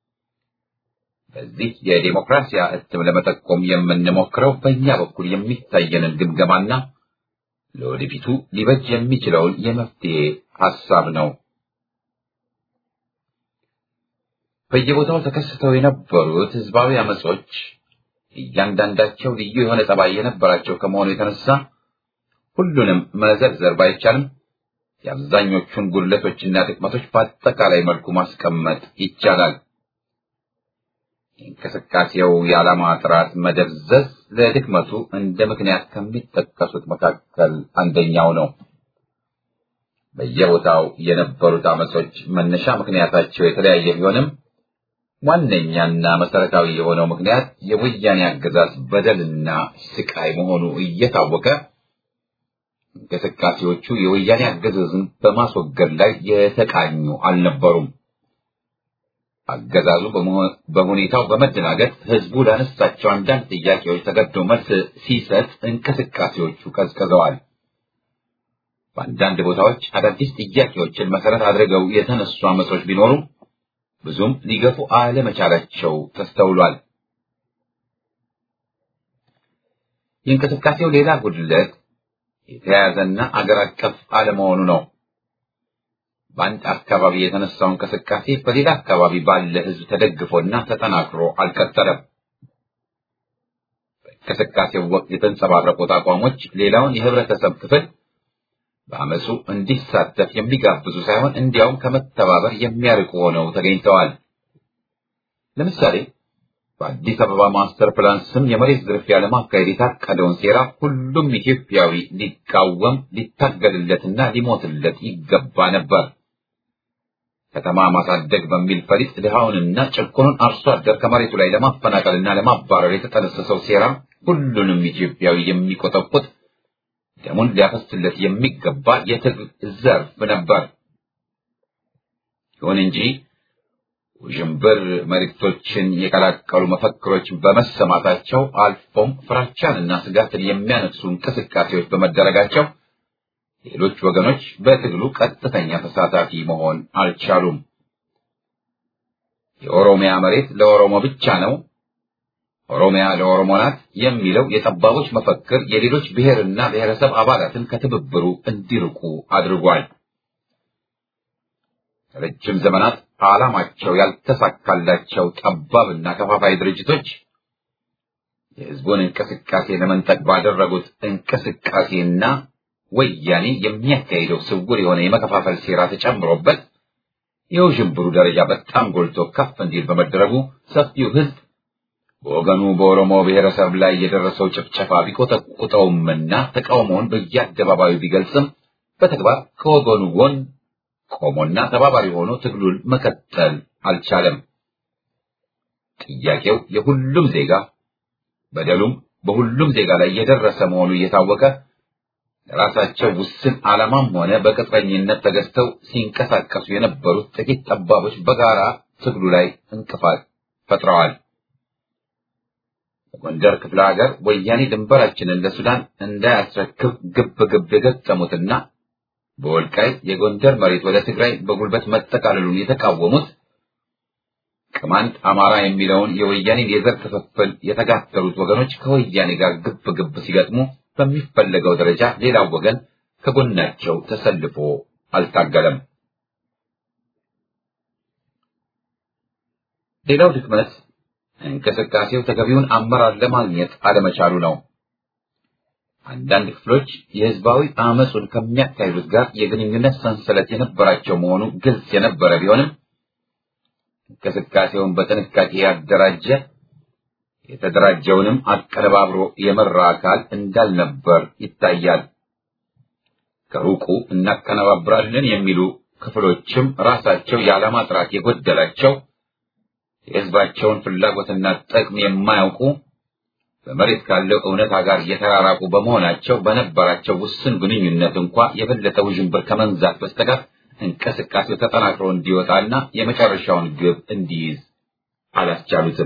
በዚህ የዴሞክራሲያ እትም ለመጠቆም የምንሞክረው በእኛ በኩል የሚታየንን ግምገማና ለወደፊቱ ሊበጅ የሚችለውን የመፍትሄ ሐሳብ ነው። በየቦታው ተከስተው የነበሩት ህዝባዊ አመጾች እያንዳንዳቸው ልዩ የሆነ ጠባይ የነበራቸው ከመሆኑ የተነሳ ሁሉንም መዘርዘር ባይቻልም የአብዛኞቹን ጉድለቶችና ድክመቶች በአጠቃላይ መልኩ ማስቀመጥ ይቻላል። የእንቅስቃሴው የዓላማ ጥራት መደብዘዝ ለድክመቱ እንደ ምክንያት ከሚጠቀሱት መካከል አንደኛው ነው። በየቦታው የነበሩት አመጾች መነሻ ምክንያታቸው የተለያየ ቢሆንም ዋነኛና መሰረታዊ የሆነው ምክንያት የወያኔ አገዛዝ በደልና ስቃይ መሆኑ እየታወቀ እንቅስቃሴዎቹ የወያኔ አገዛዝን በማስወገድ ላይ የተቃኙ አልነበሩም። አገዛዙ በሁኔታው በመደናገጥ ህዝቡ ላነሳቸው አንዳንድ ጥያቄዎች ተገዶ መልስ ሲሰጥ እንቅስቃሴዎቹ ቀዝቅዘዋል። በአንዳንድ ቦታዎች አዳዲስ ጥያቄዎችን መሰረት አድርገው የተነሱ አመጾች ቢኖሩም ብዙም ሊገፉ አለመቻላቸው ተስተውሏል። የእንቅስቃሴው ሌላ ጉድለት የተያያዘና አገር አቀፍ አለመሆኑ ነው። በአንድ አካባቢ የተነሳው እንቅስቃሴ በሌላ አካባቢ ባለ ህዝብ ተደግፎና ተጠናክሮ አልቀጠለም። በእንቅስቃሴው ወቅት የተንጸባረቁት አቋሞች ሌላውን የህብረተሰብ ክፍል በአመፁ እንዲሳተፍ የሚጋብዙ ሳይሆን እንዲያውም ከመተባበር የሚያርቁ ሆነው ተገኝተዋል። ለምሳሌ በአዲስ አበባ ማስተር ፕላን ስም የመሬት ዝርፊያ ለማካሄድ የታቀደውን ሴራ ሁሉም ኢትዮጵያዊ ሊቃወም ሊታገልለትና ሊሞትለት ይገባ ነበር። ከተማ ማሳደግ በሚል ፈሊጥ ድሃውንና ጭቁኑን አርሶ አደር ከመሬቱ ላይ ለማፈናቀልና ለማባረር የተጠነሰሰው ሴራ ሁሉንም ኢትዮጵያዊ የሚቆጠቁጥ ደሙን ሊያፈስለት የሚገባ የትግል ዘርፍ ነበር። ይሁን እንጂ ውዥንብር መልእክቶችን የቀላቀሉ መፈክሮች በመሰማታቸው አልፎም ፍራቻንና ስጋትን የሚያነሱ እንቅስቃሴዎች በመደረጋቸው ሌሎች ወገኖች በትግሉ ቀጥተኛ ተሳታፊ መሆን አልቻሉም። የኦሮሚያ መሬት ለኦሮሞ ብቻ ነው፣ ኦሮሚያ ለኦሮሞ ናት የሚለው የጠባቦች መፈክር የሌሎች ብሔርና ብሔረሰብ አባላትን ከትብብሩ እንዲርቁ አድርጓል። ረጅም ዘመናት ዓላማቸው ያልተሳካላቸው ጠባብና ከፋፋይ ድርጅቶች የሕዝቡን እንቅስቃሴ ለመንጠቅ ባደረጉት እንቅስቃሴና ወያኔ የሚያካሂደው ስውር የሆነ የመከፋፈል ሴራ ተጨምሮበት የውዥንብሩ ደረጃ በጣም ጎልቶ ከፍ እንዲል በመደረጉ ሰፊው ሕዝብ በወገኑ በኦሮሞ ብሔረሰብ ላይ የደረሰው ጭፍጨፋ ቢቆጠቁጠውምና ተቃውሞውን በየአደባባዩ ቢገልጽም በተግባር ከወገኑ ጎን ቆሞና ተባባሪ ሆኖ ትግሉን መቀጠል አልቻለም። ጥያቄው የሁሉም ዜጋ በደሉም በሁሉም ዜጋ ላይ የደረሰ መሆኑ እየታወቀ ለራሳቸው ውስን ዓላማም ሆነ በቅጥረኝነት ተገዝተው ሲንቀሳቀሱ የነበሩት ጥቂት ጠባቦች በጋራ ትግሉ ላይ እንቅፋት ፈጥረዋል። በጎንደር ክፍለ ሀገር ወያኔ ድንበራችንን ለሱዳን እንዳያስረክብ ግብ ግብ የገጠሙትና በወልቃይት የጎንደር መሬት ወደ ትግራይ በጉልበት መጠቃለሉን የተቃወሙት ቅማንት አማራ የሚለውን የወያኔን የዘር ክፍፍል የተጋተሉት ወገኖች ከወያኔ ጋር ግብ ግብ ሲገጥሙ በሚፈለገው ደረጃ ሌላው ወገን ከጎናቸው ተሰልፎ አልታገለም። ሌላው ድክመት እንቅስቃሴው ተገቢውን አመራር ለማግኘት አለመቻሉ ነው። አንዳንድ ክፍሎች የህዝባዊ አመፁን ከሚያካሂዱት ጋር የግንኙነት ሰንሰለት የነበራቸው መሆኑ ግልጽ የነበረ ቢሆንም እንቅስቃሴውን በጥንቃቄ ያደራጀ የተደራጀውንም አቀነባብሮ የመራ አካል እንዳልነበር ይታያል። ከሩቁ እናቀነባብራለን የሚሉ ክፍሎችም ራሳቸው የዓላማ ጥራት የጎደላቸው የህዝባቸውን ፍላጎትና ጥቅም የማያውቁ በመሬት ካለው እውነታ ጋር የተራራቁ በመሆናቸው በነበራቸው ውስን ግንኙነት እንኳ የበለጠ ውዥንብር ከመንዛት በስተቀር እንቅስቃሴው ተጠናክሮ እንዲወጣና የመጨረሻውን ግብ እንዲይዝ አላስቻሉትም።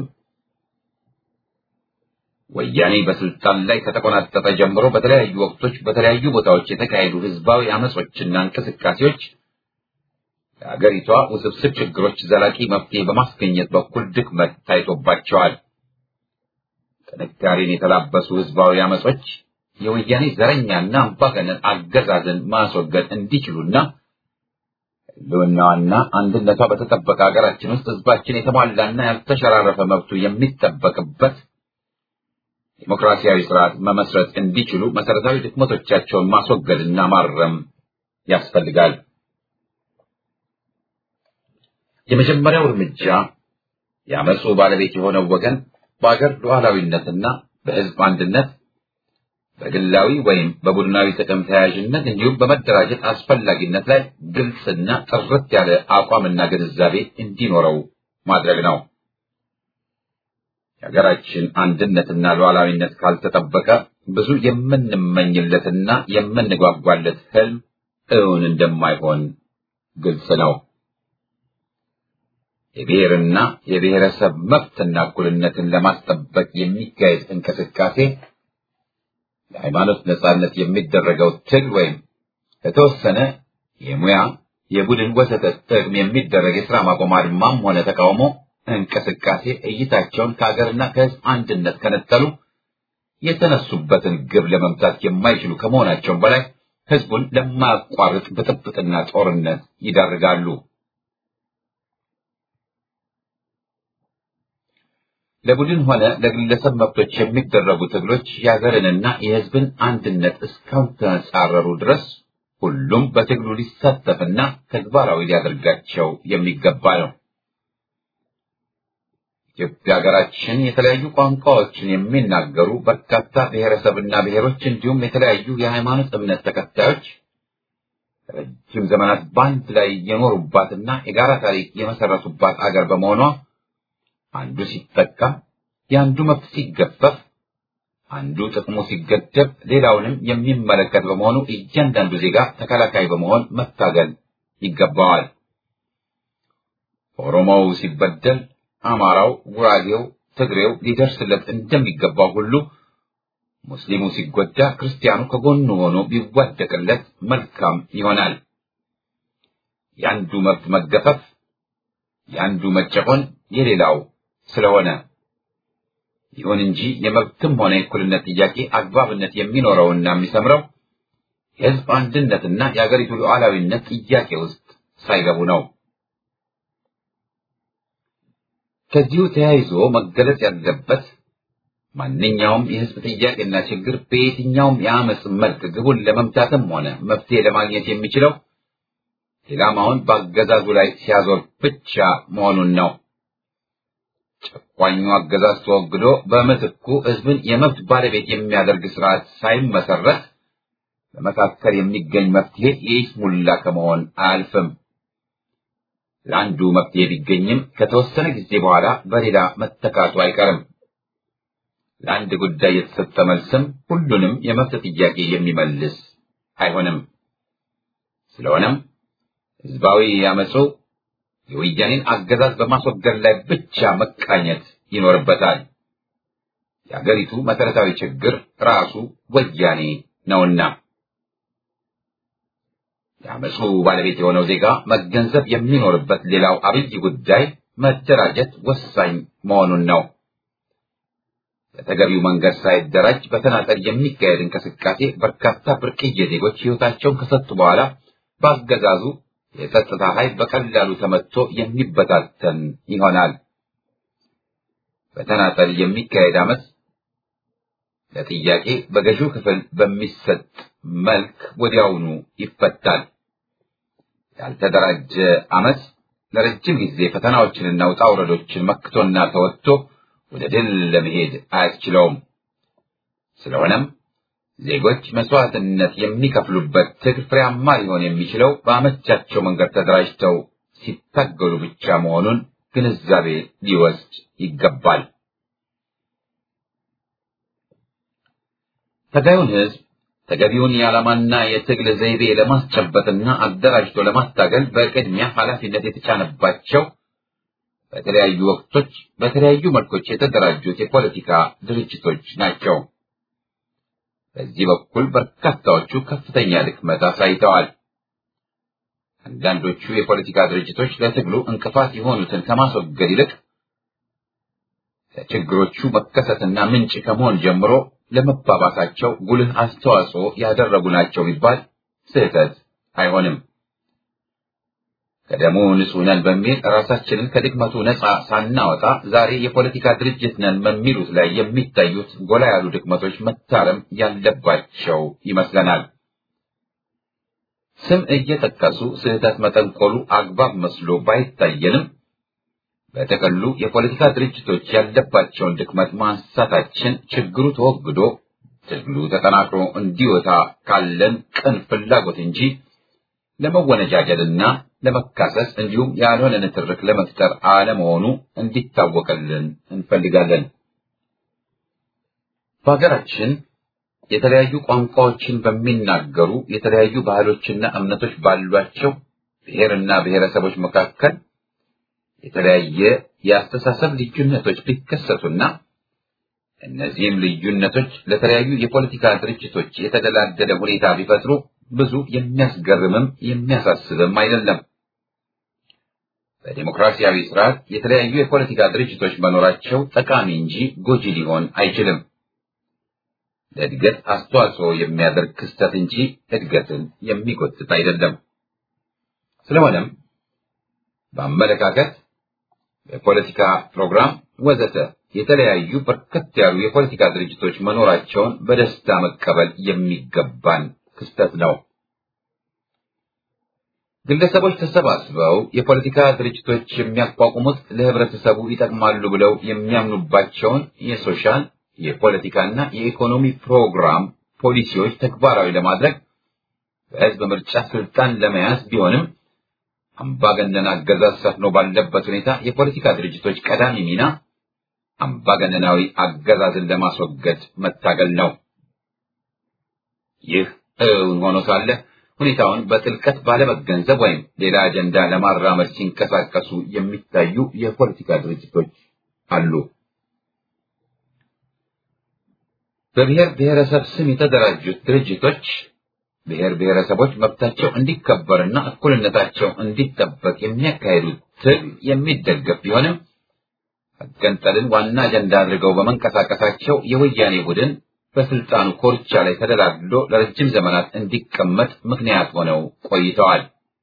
ወያኔ በስልጣን ላይ ከተቆናጠጠ ጀምሮ በተለያዩ ወቅቶች በተለያዩ ቦታዎች የተካሄዱ ህዝባዊ አመጾችና እንቅስቃሴዎች ለአገሪቷ ውስብስብ ችግሮች ዘላቂ መፍትሄ በማስገኘት በኩል ድክመት ታይቶባቸዋል። ጥንካሬን የተላበሱ ህዝባዊ አመጾች የወያኔ ዘረኛና አምባገነን አገዛዝን ማስወገድ እንዲችሉና ህልውናዋና አንድነቷ በተጠበቀ ሀገራችን ውስጥ ህዝባችን የተሟላና ያልተሸራረፈ መብቱ የሚጠበቅበት ዲሞክራሲያዊ ስርዓት መመስረት እንዲችሉ መሰረታዊ ድክመቶቻቸውን ማስወገድና ማረም ያስፈልጋል። የመጀመሪያው እርምጃ የአመፁ ባለቤት የሆነው ወገን በአገር ሉዓላዊነትና በህዝብ አንድነት በግላዊ ወይም በቡድናዊ ጥቅም ተያያዥነት እንዲሁም በመደራጀት አስፈላጊነት ላይ ግልጽና ጥርት ያለ አቋምና ግንዛቤ እንዲኖረው ማድረግ ነው። የሀገራችን አንድነትና ሉዓላዊነት ካልተጠበቀ ብዙ የምንመኝለትና የምንጓጓለት ህልም እውን እንደማይሆን ግልጽ ነው። የብሔርና የብሔረሰብ መብትና እኩልነትን ለማስጠበቅ የሚካሄድ እንቅስቃሴ ለሃይማኖት ነጻነት የሚደረገው ትግል ወይም ለተወሰነ የሙያ የቡድን ወዘተ ጥቅም የሚደረግ የሥራ ማቆም አድማም ሆነ ተቃውሞ እንቅስቃሴ እይታቸውን ከሀገርና ከህዝብ አንድነት ከነጠሉ የተነሱበትን ግብ ለመምታት የማይችሉ ከመሆናቸውም በላይ ህዝቡን ለማያቋርጥ ብጥብጥና ጦርነት ይዳርጋሉ። ለቡድን ሆነ ለግለሰብ መብቶች የሚደረጉ ትግሎች የሀገርንና የህዝብን አንድነት እስካልተጻረሩ ድረስ ሁሉም በትግሉ ሊሳተፍና ተግባራዊ ሊያደርጋቸው የሚገባ ነው። ኢትዮጵያ ሀገራችን የተለያዩ ቋንቋዎችን የሚናገሩ በርካታ ብሔረሰብና ብሔሮች እንዲሁም የተለያዩ የሃይማኖት እምነት ተከታዮች ረጅም ዘመናት በአንድ ላይ የኖሩባትና የጋራ ታሪክ የመሰረቱባት አገር በመሆኗ አንዱ ሲጠቃ የአንዱ መብት ሲገፈፍ አንዱ ጥቅሙ ሲገደብ ሌላውንም የሚመለከት በመሆኑ እያንዳንዱ ዜጋ ተከላካይ በመሆን መታገል ይገባዋል። ኦሮሞው ሲበደል አማራው፣ ጉራጌው፣ ትግሬው ሊደርስለት እንደሚገባው ሁሉ ሙስሊሙ ሲጎዳ ክርስቲያኑ ከጎኑ ሆኖ ቢዋደቅለት መልካም ይሆናል። የአንዱ መብት መገፈፍ፣ የአንዱ መጨቆን የሌላው ስለሆነ ይሁን እንጂ የመብትም ሆነ የእኩልነት ጥያቄ አግባብነት የሚኖረውና የሚሰምረው የሕዝብ አንድነትና የአገሪቱ ሉዓላዊነት ጥያቄ ውስጥ ሳይገቡ ነው። ከዚሁ ተያይዞ መገለጽ ያለበት ማንኛውም የሕዝብ ጥያቄና ችግር በየትኛውም የአመፅ መልክ ግቡን ለመምታትም ሆነ መፍትሄ ለማግኘት የሚችለው ኢላማውን በአገዛዙ ላይ ሲያዞር ብቻ መሆኑን ነው። ጨቋኙ አገዛዝ ተወግዶ በምትኩ ሕዝብን የመብት ባለቤት የሚያደርግ ስርዓት ሳይመሰረት በመካከል የሚገኝ መፍትሄ የይስሙላ ከመሆን አያልፍም። ለአንዱ መፍትሄ ቢገኝም ከተወሰነ ጊዜ በኋላ በሌላ መተካቱ አይቀርም። ለአንድ ጉዳይ የተሰጠ መልስም ሁሉንም የመብት ጥያቄ የሚመልስ አይሆንም። ስለሆነም ህዝባዊ ያመፁ የወያኔን አገዛዝ በማስወገድ ላይ ብቻ መቃኘት ይኖርበታል። የአገሪቱ መሰረታዊ ችግር ራሱ ወያኔ ነውና የአመፁ ባለቤት የሆነው ዜጋ መገንዘብ የሚኖርበት ሌላው አብይ ጉዳይ መደራጀት ወሳኝ መሆኑን ነው። በተገቢው መንገድ ሳይደራጅ በተናጠል የሚካሄድ እንቅስቃሴ በርካታ ብርቅዬ ዜጎች ሕይወታቸውን ከሰጡ በኋላ በአገዛዙ የጸጥታ ኃይል በቀላሉ ተመትቶ የሚበታተን ይሆናል። በተናጠል የሚካሄድ አመፅ ለጥያቄ በገዢው ክፍል በሚሰጥ መልክ ወዲያውኑ ይፈታል። ያልተደራጀ አመፅ ለረጅም ጊዜ ፈተናዎችንና ውጣ ውረዶችን መክቶና ተወጥቶ ወደ ድል ለመሄድ አያስችለውም። ስለሆነም ዜጎች መስዋዕትነት የሚከፍሉበት ትግል ፍሬያማ ሊሆን የሚችለው በአመቻቸው መንገድ ተደራጅተው ሲታገሉ ብቻ መሆኑን ግንዛቤ ሊወስድ ይገባል። ተጋዩን ህዝብ ተገቢውን የዓላማና የትግል ዘይቤ ለማስጨበጥና አደራጅቶ ለማታገል በቅድሚያ ኃላፊነት የተጫነባቸው በተለያዩ ወቅቶች በተለያዩ መልኮች የተደራጁት የፖለቲካ ድርጅቶች ናቸው። በዚህ በኩል በርካታዎቹ ከፍተኛ ድክመት አሳይተዋል። አንዳንዶቹ የፖለቲካ ድርጅቶች ለትግሉ እንቅፋት የሆኑትን ከማስወገድ ይልቅ ለችግሮቹ መከሰትና ምንጭ ከመሆን ጀምሮ ለመባባሳቸው ጉልህ አስተዋጽኦ ያደረጉ ናቸው ቢባል ስህተት አይሆንም። ከደሙ ንጹሕ ነን በሚል ራሳችንን ከድክመቱ ነፃ ሳናወጣ ዛሬ የፖለቲካ ድርጅት ነን በሚሉት ላይ የሚታዩት ጎላ ያሉ ድክመቶች መታረም ያለባቸው ይመስለናል። ስም እየጠቀሱ ስህተት መጠንቆሉ አግባብ መስሎ ባይታየንም በጥቅሉ የፖለቲካ ድርጅቶች ያለባቸውን ድክመት ማንሳታችን ችግሩ ተወግዶ ትግሉ ተጠናክሮ እንዲወጣ ካለን ቅን ፍላጎት እንጂ ለመወነጃጀልና ለመካሰስ እንዲሁም ያልሆነ ንትርክ ለመፍጠር አለመሆኑ እንዲታወቅልን እንፈልጋለን። በሀገራችን የተለያዩ ቋንቋዎችን በሚናገሩ የተለያዩ ባህሎችና እምነቶች ባሏቸው ብሔርና ብሔረሰቦች መካከል የተለያየ የአስተሳሰብ ልዩነቶች ሊከሰቱና እነዚህም ልዩነቶች ለተለያዩ የፖለቲካ ድርጅቶች የተደላደለ ሁኔታ ቢፈጥሩ ብዙ የሚያስገርምም የሚያሳስብም አይደለም። በዲሞክራሲያዊ ስርዓት የተለያዩ የፖለቲካ ድርጅቶች መኖራቸው ጠቃሚ እንጂ ጎጂ ሊሆን አይችልም። ለእድገት አስተዋጽኦ የሚያደርግ ክስተት እንጂ እድገትን የሚጎትት አይደለም። ስለሆነም በአመለካከት በፖለቲካ ፕሮግራም ወዘተ የተለያዩ በርከት ያሉ የፖለቲካ ድርጅቶች መኖራቸውን በደስታ መቀበል የሚገባን ክስተት ነው። ግለሰቦች ተሰባስበው የፖለቲካ ድርጅቶች የሚያቋቁሙት ለህብረተሰቡ ይጠቅማሉ ብለው የሚያምኑባቸውን የሶሻል የፖለቲካና የኢኮኖሚ ፕሮግራም ፖሊሲዎች ተግባራዊ ለማድረግ በህዝብ ምርጫ ስልጣን ለመያዝ ቢሆንም አምባገነን አገዛዝ ሰፍኖ ባለበት ሁኔታ የፖለቲካ ድርጅቶች ቀዳሚ ሚና አምባገነናዊ አገዛዝን ለማስወገድ መታገል ነው። ይህ እውን ሆኖ ሳለ ሁኔታውን በጥልቀት ባለመገንዘብ ወይም ሌላ አጀንዳ ለማራመድ ሲንቀሳቀሱ የሚታዩ የፖለቲካ ድርጅቶች አሉ። በብሔር ብሔረሰብ ስም የተደራጁት ድርጅቶች ብሔር ብሔረሰቦች መብታቸው እንዲከበርና እኩልነታቸው እንዲጠበቅ የሚያካሂዱት ትግል የሚደገፍ ቢሆንም መገንጠልን ዋና አጀንዳ አድርገው በመንቀሳቀሳቸው የወያኔ ቡድን በስልጣኑ ኮርቻ ላይ ተደላድሎ ለረጅም ዘመናት እንዲቀመጥ ምክንያት ሆነው ቆይተዋል።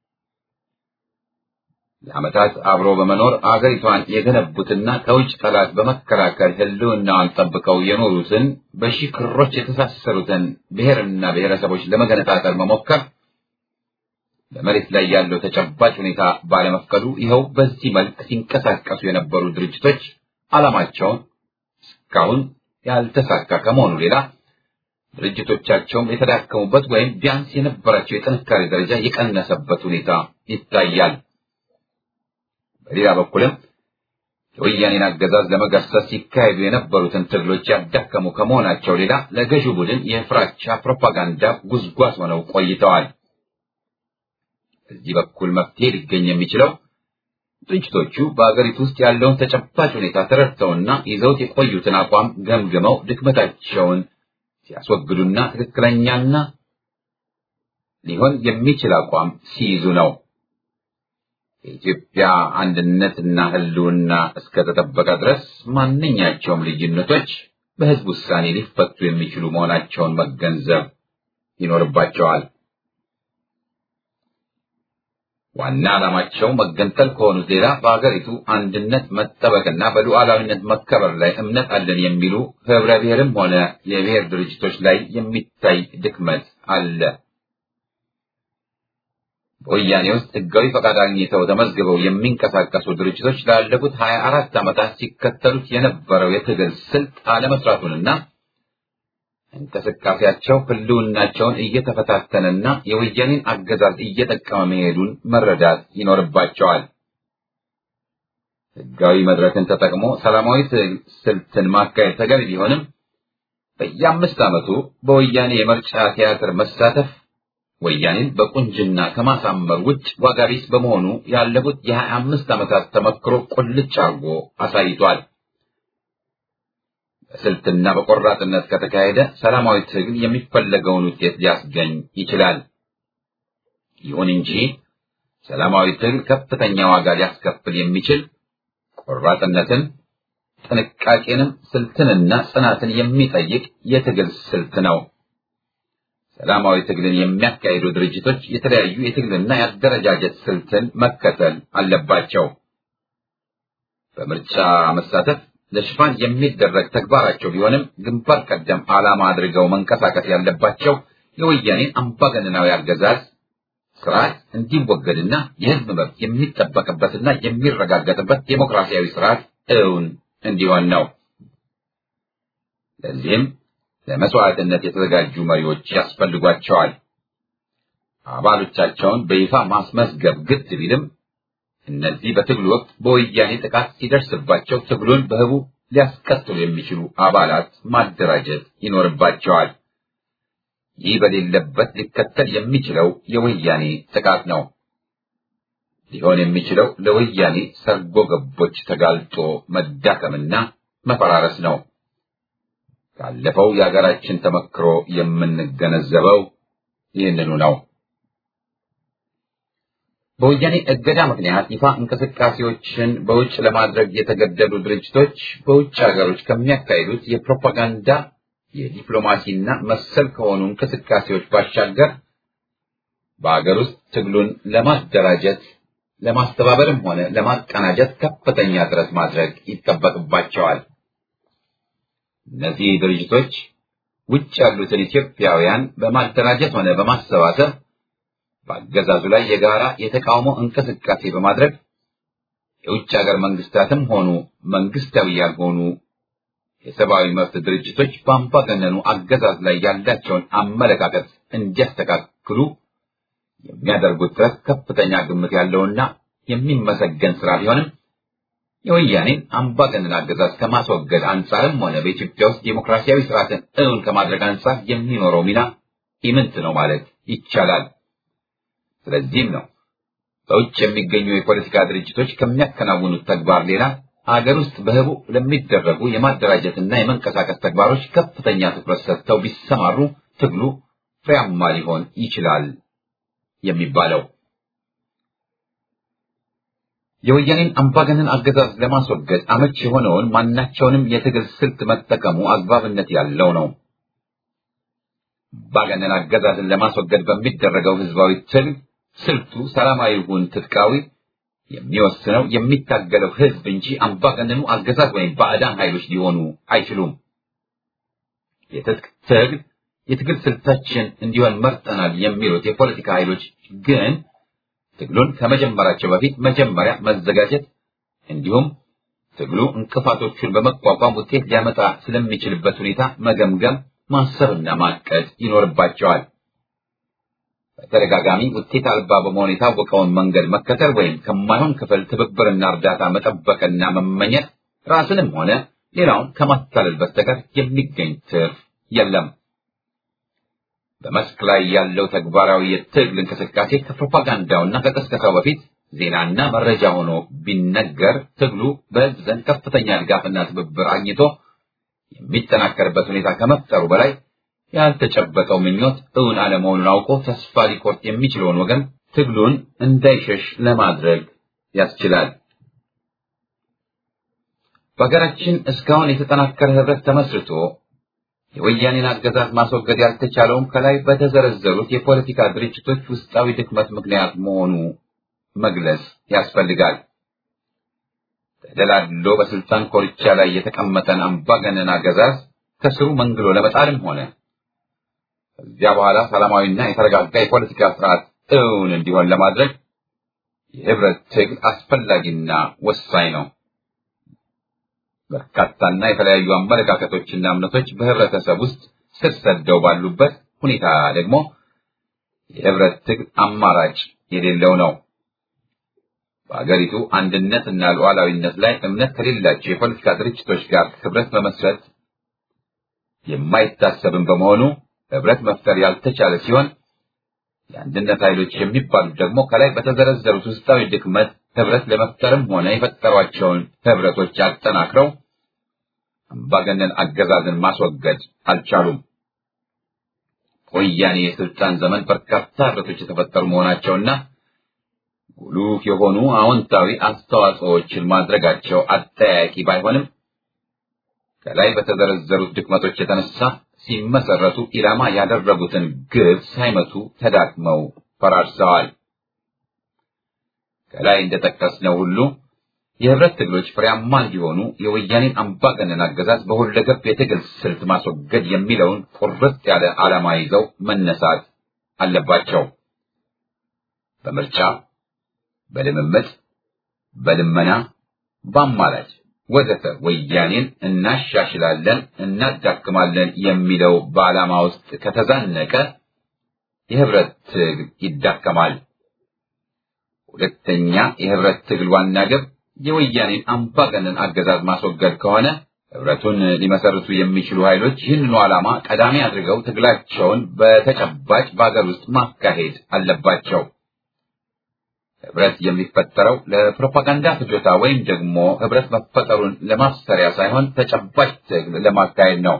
ለዓመታት አብሮ በመኖር አገሪቷን የገነቡትና ከውጭ ጠላት በመከላከል ሕልውናዋን ጠብቀው የኖሩትን በሺህ ክሮች የተሳሰሩትን ብሔርና ብሔረሰቦች ለመገነጣጠል መሞከር በመሬት ላይ ያለው ተጨባጭ ሁኔታ ባለመፍቀዱ ይኸው በዚህ መልክ ሲንቀሳቀሱ የነበሩ ድርጅቶች ዓላማቸውን እስካሁን ያልተሳካ ከመሆኑ ሌላ ድርጅቶቻቸውም የተዳከሙበት ወይም ቢያንስ የነበራቸው የጥንካሬ ደረጃ የቀነሰበት ሁኔታ ይታያል። በሌላ በኩልም የወያኔን አገዛዝ ለመገርሰስ ሲካሄዱ የነበሩትን ትግሎች ያዳከሙ ከመሆናቸው ሌላ ለገዢው ቡድን የፍራቻ ፕሮፓጋንዳ ጉዝጓዝ ሆነው ቆይተዋል። በዚህ በኩል መፍትሄ ሊገኝ የሚችለው ድርጅቶቹ በአገሪቱ ውስጥ ያለውን ተጨባጭ ሁኔታ ተረድተውና ይዘውት የቆዩትን አቋም ገምግመው ድክመታቸውን ሲያስወግዱና ትክክለኛና ሊሆን የሚችል አቋም ሲይዙ ነው። የኢትዮጵያ አንድነትና ሕልውና እስከተጠበቀ ድረስ ማንኛቸውም ልዩነቶች በሕዝብ ውሳኔ ሊፈቱ የሚችሉ መሆናቸውን መገንዘብ ይኖርባቸዋል። ዋና ዓላማቸው መገንጠል ከሆኑት ሌላ በሀገሪቱ አንድነት መጠበቅና በሉዓላዊነት መከበር ላይ እምነት አለን የሚሉ ህብረ ብሔርም ሆነ የብሔር ድርጅቶች ላይ የሚታይ ድክመት አለ። በወያኔ ውስጥ ህጋዊ ፈቃድ አግኝተው ተመዝግበው የሚንቀሳቀሱ ድርጅቶች ላለፉት ሀያ አራት ዓመታት ሲከተሉት የነበረው የትግል ስልት አለመስራቱንና እንቅስቃሴያቸው ህልውናቸውን እየተፈታተነና የወያኔን አገዛዝ እየጠቀመ መሄዱን መረዳት ይኖርባቸዋል። ህጋዊ መድረክን ተጠቅሞ ሰላማዊ ስልትን ማካሄድ ተገቢ ቢሆንም በየአምስት ዓመቱ በወያኔ የምርጫ ቲያትር መሳተፍ ወያኔን በቁንጅና ከማሳመር ውጭ ዋጋ ቢስ በመሆኑ ያለፉት የሀያ አምስት ዓመታት ተመክሮ ቁልጭ አርጎ አሳይቷል። በስልትና በቆራጥነት ከተካሄደ ሰላማዊ ትግል የሚፈለገውን ውጤት ሊያስገኝ ይችላል። ይሁን እንጂ ሰላማዊ ትግል ከፍተኛ ዋጋ ሊያስከፍል የሚችል ቆራጥነትን፣ ጥንቃቄንም፣ ስልትንና ጽናትን የሚጠይቅ የትግል ስልት ነው። ሰላማዊ ትግልን የሚያካሂዱ ድርጅቶች የተለያዩ የትግልና የአደረጃጀት ስልትን መከተል አለባቸው። በምርጫ መሳተፍ ለሽፋን የሚደረግ ተግባራቸው ቢሆንም ግንባር ቀደም ዓላማ አድርገው መንቀሳቀስ ያለባቸው የወያኔን አምባገነናዊ አገዛዝ ስርዓት እንዲወገድና የሕዝብ መብት የሚጠበቅበትና የሚረጋገጥበት ዴሞክራሲያዊ ስርዓት እውን እንዲሆን ነው። ለዚህም ለመስዋዕትነት የተዘጋጁ መሪዎች ያስፈልጓቸዋል። አባሎቻቸውን በይፋ ማስመዝገብ ግድ ቢልም እነዚህ በትግሉ ወቅት በወያኔ ጥቃት ሲደርስባቸው ትግሉን በህቡ ሊያስቀጥሉ የሚችሉ አባላት ማደራጀት ይኖርባቸዋል። ይህ በሌለበት ሊከተል የሚችለው የወያኔ ጥቃት ነው። ሊሆን የሚችለው ለወያኔ ሰርጎ ገቦች ተጋልጦ መዳከምና መፈራረስ ነው። ካለፈው የሀገራችን ተመክሮ የምንገነዘበው ይህንኑ ነው። በወያኔ እገዳ ምክንያት ይፋ እንቅስቃሴዎችን በውጭ ለማድረግ የተገደዱ ድርጅቶች በውጭ ሀገሮች ከሚያካሂዱት የፕሮፓጋንዳ የዲፕሎማሲና መሰል ከሆኑ እንቅስቃሴዎች ባሻገር በሀገር ውስጥ ትግሉን ለማደራጀት ለማስተባበርም ሆነ ለማቀናጀት ከፍተኛ ጥረት ማድረግ ይጠበቅባቸዋል። እነዚህ ድርጅቶች ውጭ ያሉትን ኢትዮጵያውያን በማደራጀት ሆነ በማሰባሰብ በአገዛዙ ላይ የጋራ የተቃውሞ እንቅስቃሴ በማድረግ የውጭ ሀገር መንግስታትም ሆኑ መንግስታዊ ያልሆኑ የሰብአዊ መብት ድርጅቶች በአምባገነኑ አገዛዝ ላይ ያላቸውን አመለካከት እንዲያስተካክሉ የሚያደርጉት ጥረት ከፍተኛ ግምት ያለውና የሚመሰገን ስራ ቢሆንም የወያኔን አምባገነን አገዛዝ ከማስወገድ አንጻርም ሆነ በኢትዮጵያ ውስጥ ዴሞክራሲያዊ ስርዓትን እውን ከማድረግ አንጻር የሚኖረው ሚና ኢምንት ነው ማለት ይቻላል። ስለዚህም ነው በውጭ የሚገኙ የፖለቲካ ድርጅቶች ከሚያከናውኑት ተግባር ሌላ አገር ውስጥ በህቡ ለሚደረጉ የማደራጀትና የመንቀሳቀስ ተግባሮች ከፍተኛ ትኩረት ሰጥተው ቢሰማሩ ትግሉ ፍሬያማ ሊሆን ይችላል የሚባለው። የወያኔን አምባገነን አገዛዝ ለማስወገድ አመች የሆነውን ማናቸውንም የትግል ስልት መጠቀሙ አግባብነት ያለው ነው። አምባገነን አገዛዝን ለማስወገድ በሚደረገው ህዝባዊ ትግል ስልቱ ሰላማዊ ይሁን ትጥቃዊ የሚወስነው የሚታገለው ህዝብ እንጂ አምባገነኑ አገዛዝ ወይም ባዕዳን ኃይሎች ሊሆኑ አይችሉም። የትጥቅ ትግል የትግል ስልታችን እንዲሆን መርጠናል የሚሉት የፖለቲካ ኃይሎች ግን ትግሉን ከመጀመራቸው በፊት መጀመሪያ መዘጋጀት እንዲሁም ትግሉ እንቅፋቶቹን በመቋቋም ውጤት ሊያመጣ ስለሚችልበት ሁኔታ መገምገም፣ ማሰብና ማቀድ ይኖርባቸዋል። በተደጋጋሚ ውጤት አልባ በመሆን የታወቀውን መንገድ መከተል ወይም ከማይሆን ክፍል ትብብርና እርዳታ መጠበቅና መመኘት ራስንም ሆነ ሌላውን ከማታለል በስተቀር የሚገኝ ትርፍ የለም። በመስክ ላይ ያለው ተግባራዊ የትግል እንቅስቃሴ ከፕሮፓጋንዳውና ከቀስቀሳው በፊት ዜናና መረጃ ሆኖ ቢነገር ትግሉ በሕዝብ ዘንድ ከፍተኛ ድጋፍና ትብብር አግኝቶ የሚጠናከርበት ሁኔታ ከመፍጠሩ በላይ ያልተጨበጠው ምኞት እውን አለመሆኑን አውቆ ተስፋ ሊቆርጥ የሚችለውን ወገን ትግሉን እንዳይሸሽ ለማድረግ ያስችላል። በሀገራችን እስካሁን የተጠናከረ ህብረት ተመስርቶ የወያኔን አገዛዝ ማስወገድ ያልተቻለውም ከላይ በተዘረዘሩት የፖለቲካ ድርጅቶች ውስጣዊ ድክመት ምክንያት መሆኑ መግለጽ ያስፈልጋል። ተደላድሎ በስልጣን ኮርቻ ላይ የተቀመጠን አምባገነን አገዛዝ ከስሩ መንግሎ ለመጣልም ሆነ ከዚያ በኋላ ሰላማዊና የተረጋጋ የፖለቲካ ስርዓት እውን እንዲሆን ለማድረግ የህብረት ትግል አስፈላጊና ወሳኝ ነው። በርካታና የተለያዩ አመለካከቶችና እምነቶች በህብረተሰብ ውስጥ ስር ሰደው ባሉበት ሁኔታ ደግሞ የህብረት ትግል አማራጭ የሌለው ነው። በአገሪቱ አንድነትና ሉዓላዊነት ላይ እምነት ከሌላቸው የፖለቲካ ድርጅቶች ጋር ህብረት መመስረት የማይታሰብም በመሆኑ ህብረት መፍጠር ያልተቻለ ሲሆን የአንድነት ኃይሎች የሚባሉት ደግሞ ከላይ በተዘረዘሩት ውስጣዊ ድክመት ህብረት ለመፍጠርም ሆነ የፈጠሯቸውን ህብረቶች አጠናክረው አምባገነን አገዛዝን ማስወገድ አልቻሉም። ወያኔ የስልጣን ዘመን በርካታ ህብረቶች የተፈጠሩ መሆናቸውና ጉሉፍ የሆኑ አዎንታዊ አስተዋጽኦዎችን ማድረጋቸው አጠያያቂ ባይሆንም ከላይ በተዘረዘሩት ድክመቶች የተነሳ ሲመሰረቱ ኢላማ ያደረጉትን ግብ ሳይመቱ ተዳክመው ፈራርሰዋል። ከላይ እንደጠቀስነው ሁሉ የህብረት ትግሎች ፍሬያማ እንዲሆኑ የወያኔን አምባገነን አገዛዝ በሁለገብ የትግል ስልት ማስወገድ የሚለውን ቁርጥ ያለ ዓላማ ይዘው መነሳት አለባቸው። በምርጫ፣ በልምምጥ፣ በልመና፣ በአማላጭ ወዘተ ወያኔን እናሻሽላለን፣ እናዳክማለን የሚለው በዓላማ ውስጥ ከተዛነቀ የህብረት ትግል ይዳከማል። ሁለተኛ የህብረት ትግል ዋና ግብ የወያኔን አምባገነን አገዛዝ ማስወገድ ከሆነ ህብረቱን ሊመሰርቱ የሚችሉ ኃይሎች ይህንኑ ዓላማ ቀዳሚ አድርገው ትግላቸውን በተጨባጭ በአገር ውስጥ ማካሄድ አለባቸው። ህብረት የሚፈጠረው ለፕሮፓጋንዳ ፍጆታ ወይም ደግሞ ህብረት መፈጠሩን ለማሰሪያ ሳይሆን ተጨባጭ ትግል ለማካሄድ ነው።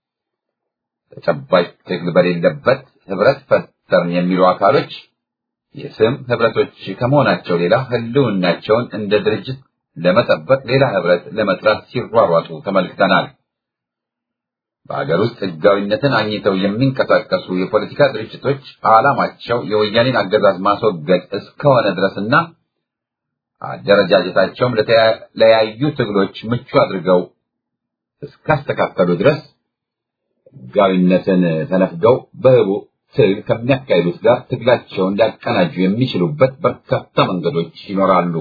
ተጨባጭ ትግል በሌለበት ህብረት ፈጠርን የሚሉ አካሎች የስም ህብረቶች ከመሆናቸው ሌላ ህልውናቸውን እንደ ድርጅት ለመጠበቅ ሌላ ህብረት ለመጥራት ሲሯሯጡ ተመልክተናል። በሀገር ውስጥ ህጋዊነትን አግኝተው የሚንቀሳቀሱ የፖለቲካ ድርጅቶች ዓላማቸው የወያኔን አገዛዝ ማስወገድ እስከሆነ ድረስና አደረጃጀታቸውም ለተለያዩ ትግሎች ምቹ አድርገው እስካስተካከሉ ድረስ ህጋዊነትን ተነፍገው በህቡ ትግል ከሚያካሂዱት ጋር ትግላቸውን ሊያቀናጁ የሚችሉበት በርካታ መንገዶች ይኖራሉ።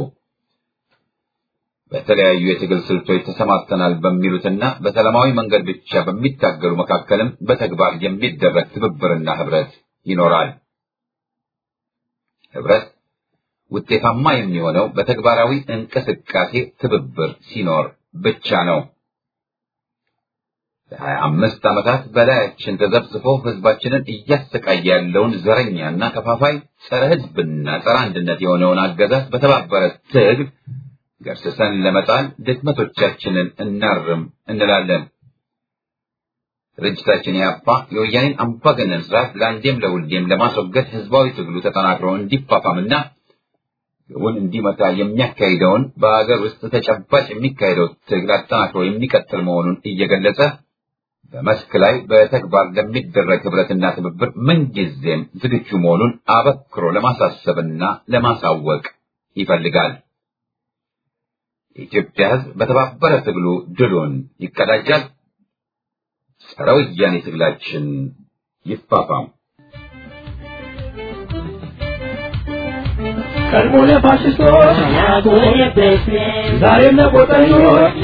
በተለያዩ የትግል ስልቶች ተሰማርተናል በሚሉትና በሰላማዊ መንገድ ብቻ በሚታገሉ መካከልም በተግባር የሚደረግ ትብብርና ህብረት ይኖራል። ህብረት ውጤታማ የሚሆነው በተግባራዊ እንቅስቃሴ ትብብር ሲኖር ብቻ ነው። ለሀያ አምስት ዓመታት በላያችን ተዘብዝፎ ህዝባችንን እያሰቃየ ያለውን ዘረኛና ከፋፋይ ጸረ ህዝብና ጸረ አንድነት የሆነውን አገዛዝ በተባበረ ትግል ገርስሰን ለመጣል ድክመቶቻችንን እናርም እንላለን። ድርጅታችን ያፓ የወያኔን አምባገነን ስርዓት ለአንዴም ለሁሌም ለማስወገድ ህዝባዊ ትግሉ ተጠናክሮ እንዲፋፋምና ግቡን እንዲመታ የሚያካሂደውን በሀገር ውስጥ ተጨባጭ የሚካሄደው ትግል አጠናክሮ የሚቀጥል መሆኑን እየገለጸ በመስክ ላይ በተግባር ለሚደረግ ህብረትና ትብብር ምንጊዜም ዝግጁ መሆኑን አበክሮ ለማሳሰብና ለማሳወቅ ይፈልጋል። የኢትዮጵያ ህዝብ በተባበረ ትግሉ ድሉን ይቀዳጃል። ጸረ ወያኔ ትግላችን ይፋፋም። ቀድሞ ለፋሽስቶች ዛሬም ለቆጠኞች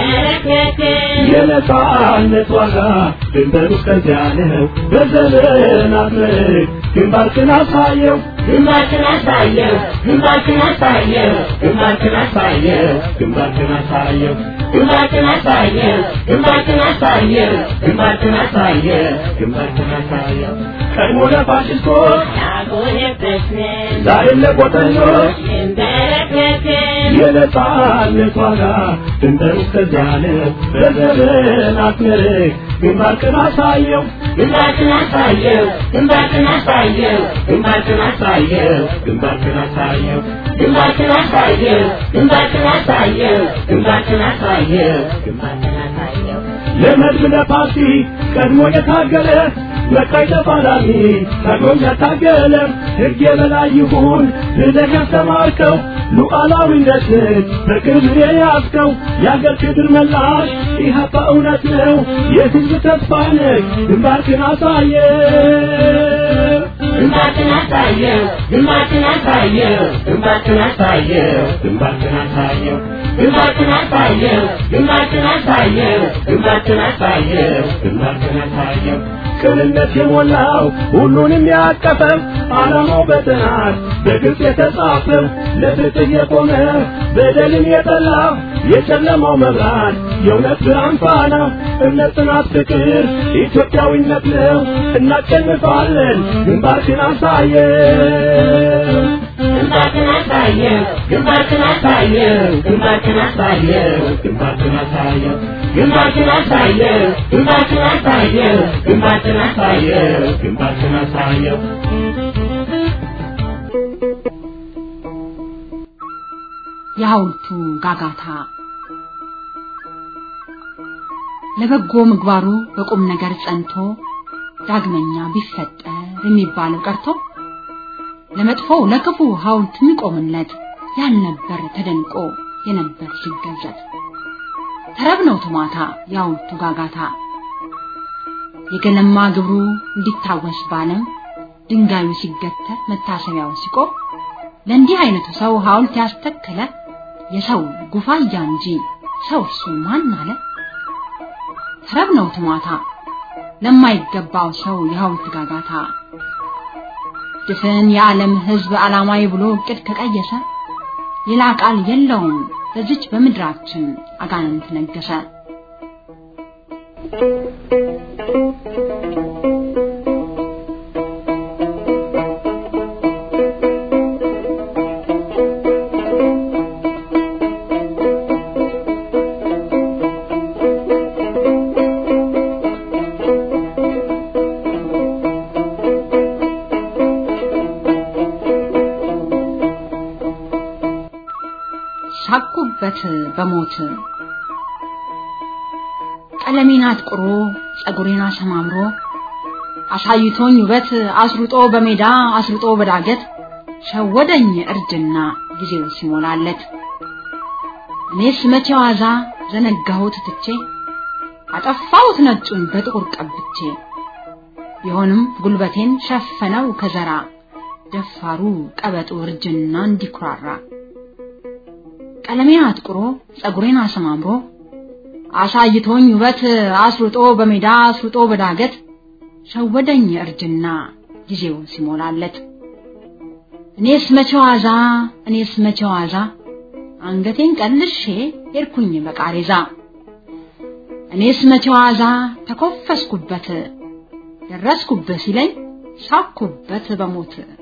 የነጻነት ዋጋ ድንበሩ እስከዚያ ነው። በዘመናት ምርክ ግንባርክን አሳየው ግንባርክን አሳየው ግንባርክን አሳየው ግንባርክን አሳየው ግንባርክን አሳየው ግንባርክን አሳየው ግንባርክን አሳየው ግንባርክን አሳየው ግንባርክን አሳየው ቀድሞ ለፋሽስቶች ያጎነበስን ዛሬም ለቆጠኞች እንበረከክን የነጻነት ዋጋ ድንበሩ እስከዚያ ነው። በዘመናት ምርክ ግንባርክን አሳየው ግንባርክን አሳየው ግንባርክን አሳየው ግንባርክን አሳየው ግንባርክን አሳየው ግንባርክን አሳየው ግንባርክን አሳየው ግንባርክን አሳየው ግንባርክን አሳየው ለመድብ ለፓርቲ ቀድሞ የታገለ መቃይ ተፋላሚ ቀድሞ ያታገለ ሕግ የበላይ ይሁን ብለህ ያስተማርከው ሉዓላዊነትን በክብር የያዝከው የአገር ክብር መላሽ ኢህአፓ እውነት ነው የሕዝብ ተስፋ ነህ ግንባርክን አሳየ ግንባርክን አሳየው ግንባርክን አሳየው ግንባርክን አሳየው ግንባርክን አሳየው ግንባርክን አሳየው ግንባርክን አሳየው ግንባርክን አሳየው ግንባርክን አሳየው ቅንነት የሞላው ሁሉንም ያቀፈው ዓላማው በጥናት በግልጽ የተጻፈው ለፍትህ የቆመ በደልን የጠላ የጨለማው መብራት የእውነት ብርሃን ፋና እምነት፣ ጽናት፣ ፍቅር ኢትዮጵያዊነት ነው። እናሸንፋለን። ግንባርክን አሳየው ግንባርክን አሳየው ግንባርክን አሳየው ግንባርክን አሳየው ግንባርክን አሳየው ግንባርክን አሳየው ግንባርክን አሳየው ግንባርክን አሳየው ግንባርክን አሳየው የሐውልቱ ጋጋታ ለበጎ ምግባሩ በቁም ነገር ጸንቶ ዳግመኛ ቢፈጠር የሚባለው ቀርቶ ለመጥፎው ለክፉ ሐውልት የሚቆምለት ያልነበር ተደንቆ የነበር ሲገዘት ተረብ ነው ቱማታ የሐውልቱ ጋጋታ የገለማ ግብሩ እንዲታወስ ባለም ድንጋዩ ሲገተር መታሰቢያው ሲቆም ለእንዲህ አይነቱ ሰው ሐውልት ያስተከለ የሰው ጉፋያ እንጂ ሰው እሱ ማን አለ? ተረብ ነው ትሟታ ለማይገባው ሰው የሐውልት ጋጋታ ድፍን የዓለም ሕዝብ ዓላማዊ ብሎ እቅድ ከቀየሰ ሌላ ቃል የለውም በዚች በምድራችን አጋንንት ነገሰ። ሳቁበት በሞት ቀለሜን አጥቁሮ ጸጉሬን አሰማምሮ አሳይቶኝ ውበት አስሩጦ በሜዳ አስሩጦ በዳገት ሸወደኝ እርጅና ጊዜው ሲሞላለት እኔስ መቼ ዋዛ ዘነጋሁት ትቼ አጠፋሁት ነጩን በጥቁር ቀብቼ ቢሆንም ጉልበቴን ሸፈነው ከዘራ ደፋሩ ቀበጡ እርጅና እንዲኩራራ ቀለሜን አጥቁሮ ጸጉሬን አሰማምሮ አሳይቶኝ ውበት አስሩጦ በሜዳ አስሩጦ በዳገት ሸወደኝ እርጅና ጊዜው ሲሞላለት እኔስ መቼ ዋዛ እኔስ መቼ ዋዛ አንገቴን ቀልሼ ሄድኩኝ በቃሬዛ እኔስ መቼ ዋዛ ተኮፈስኩበት ደረስኩበት ሲለኝ ሳኩበት በሞት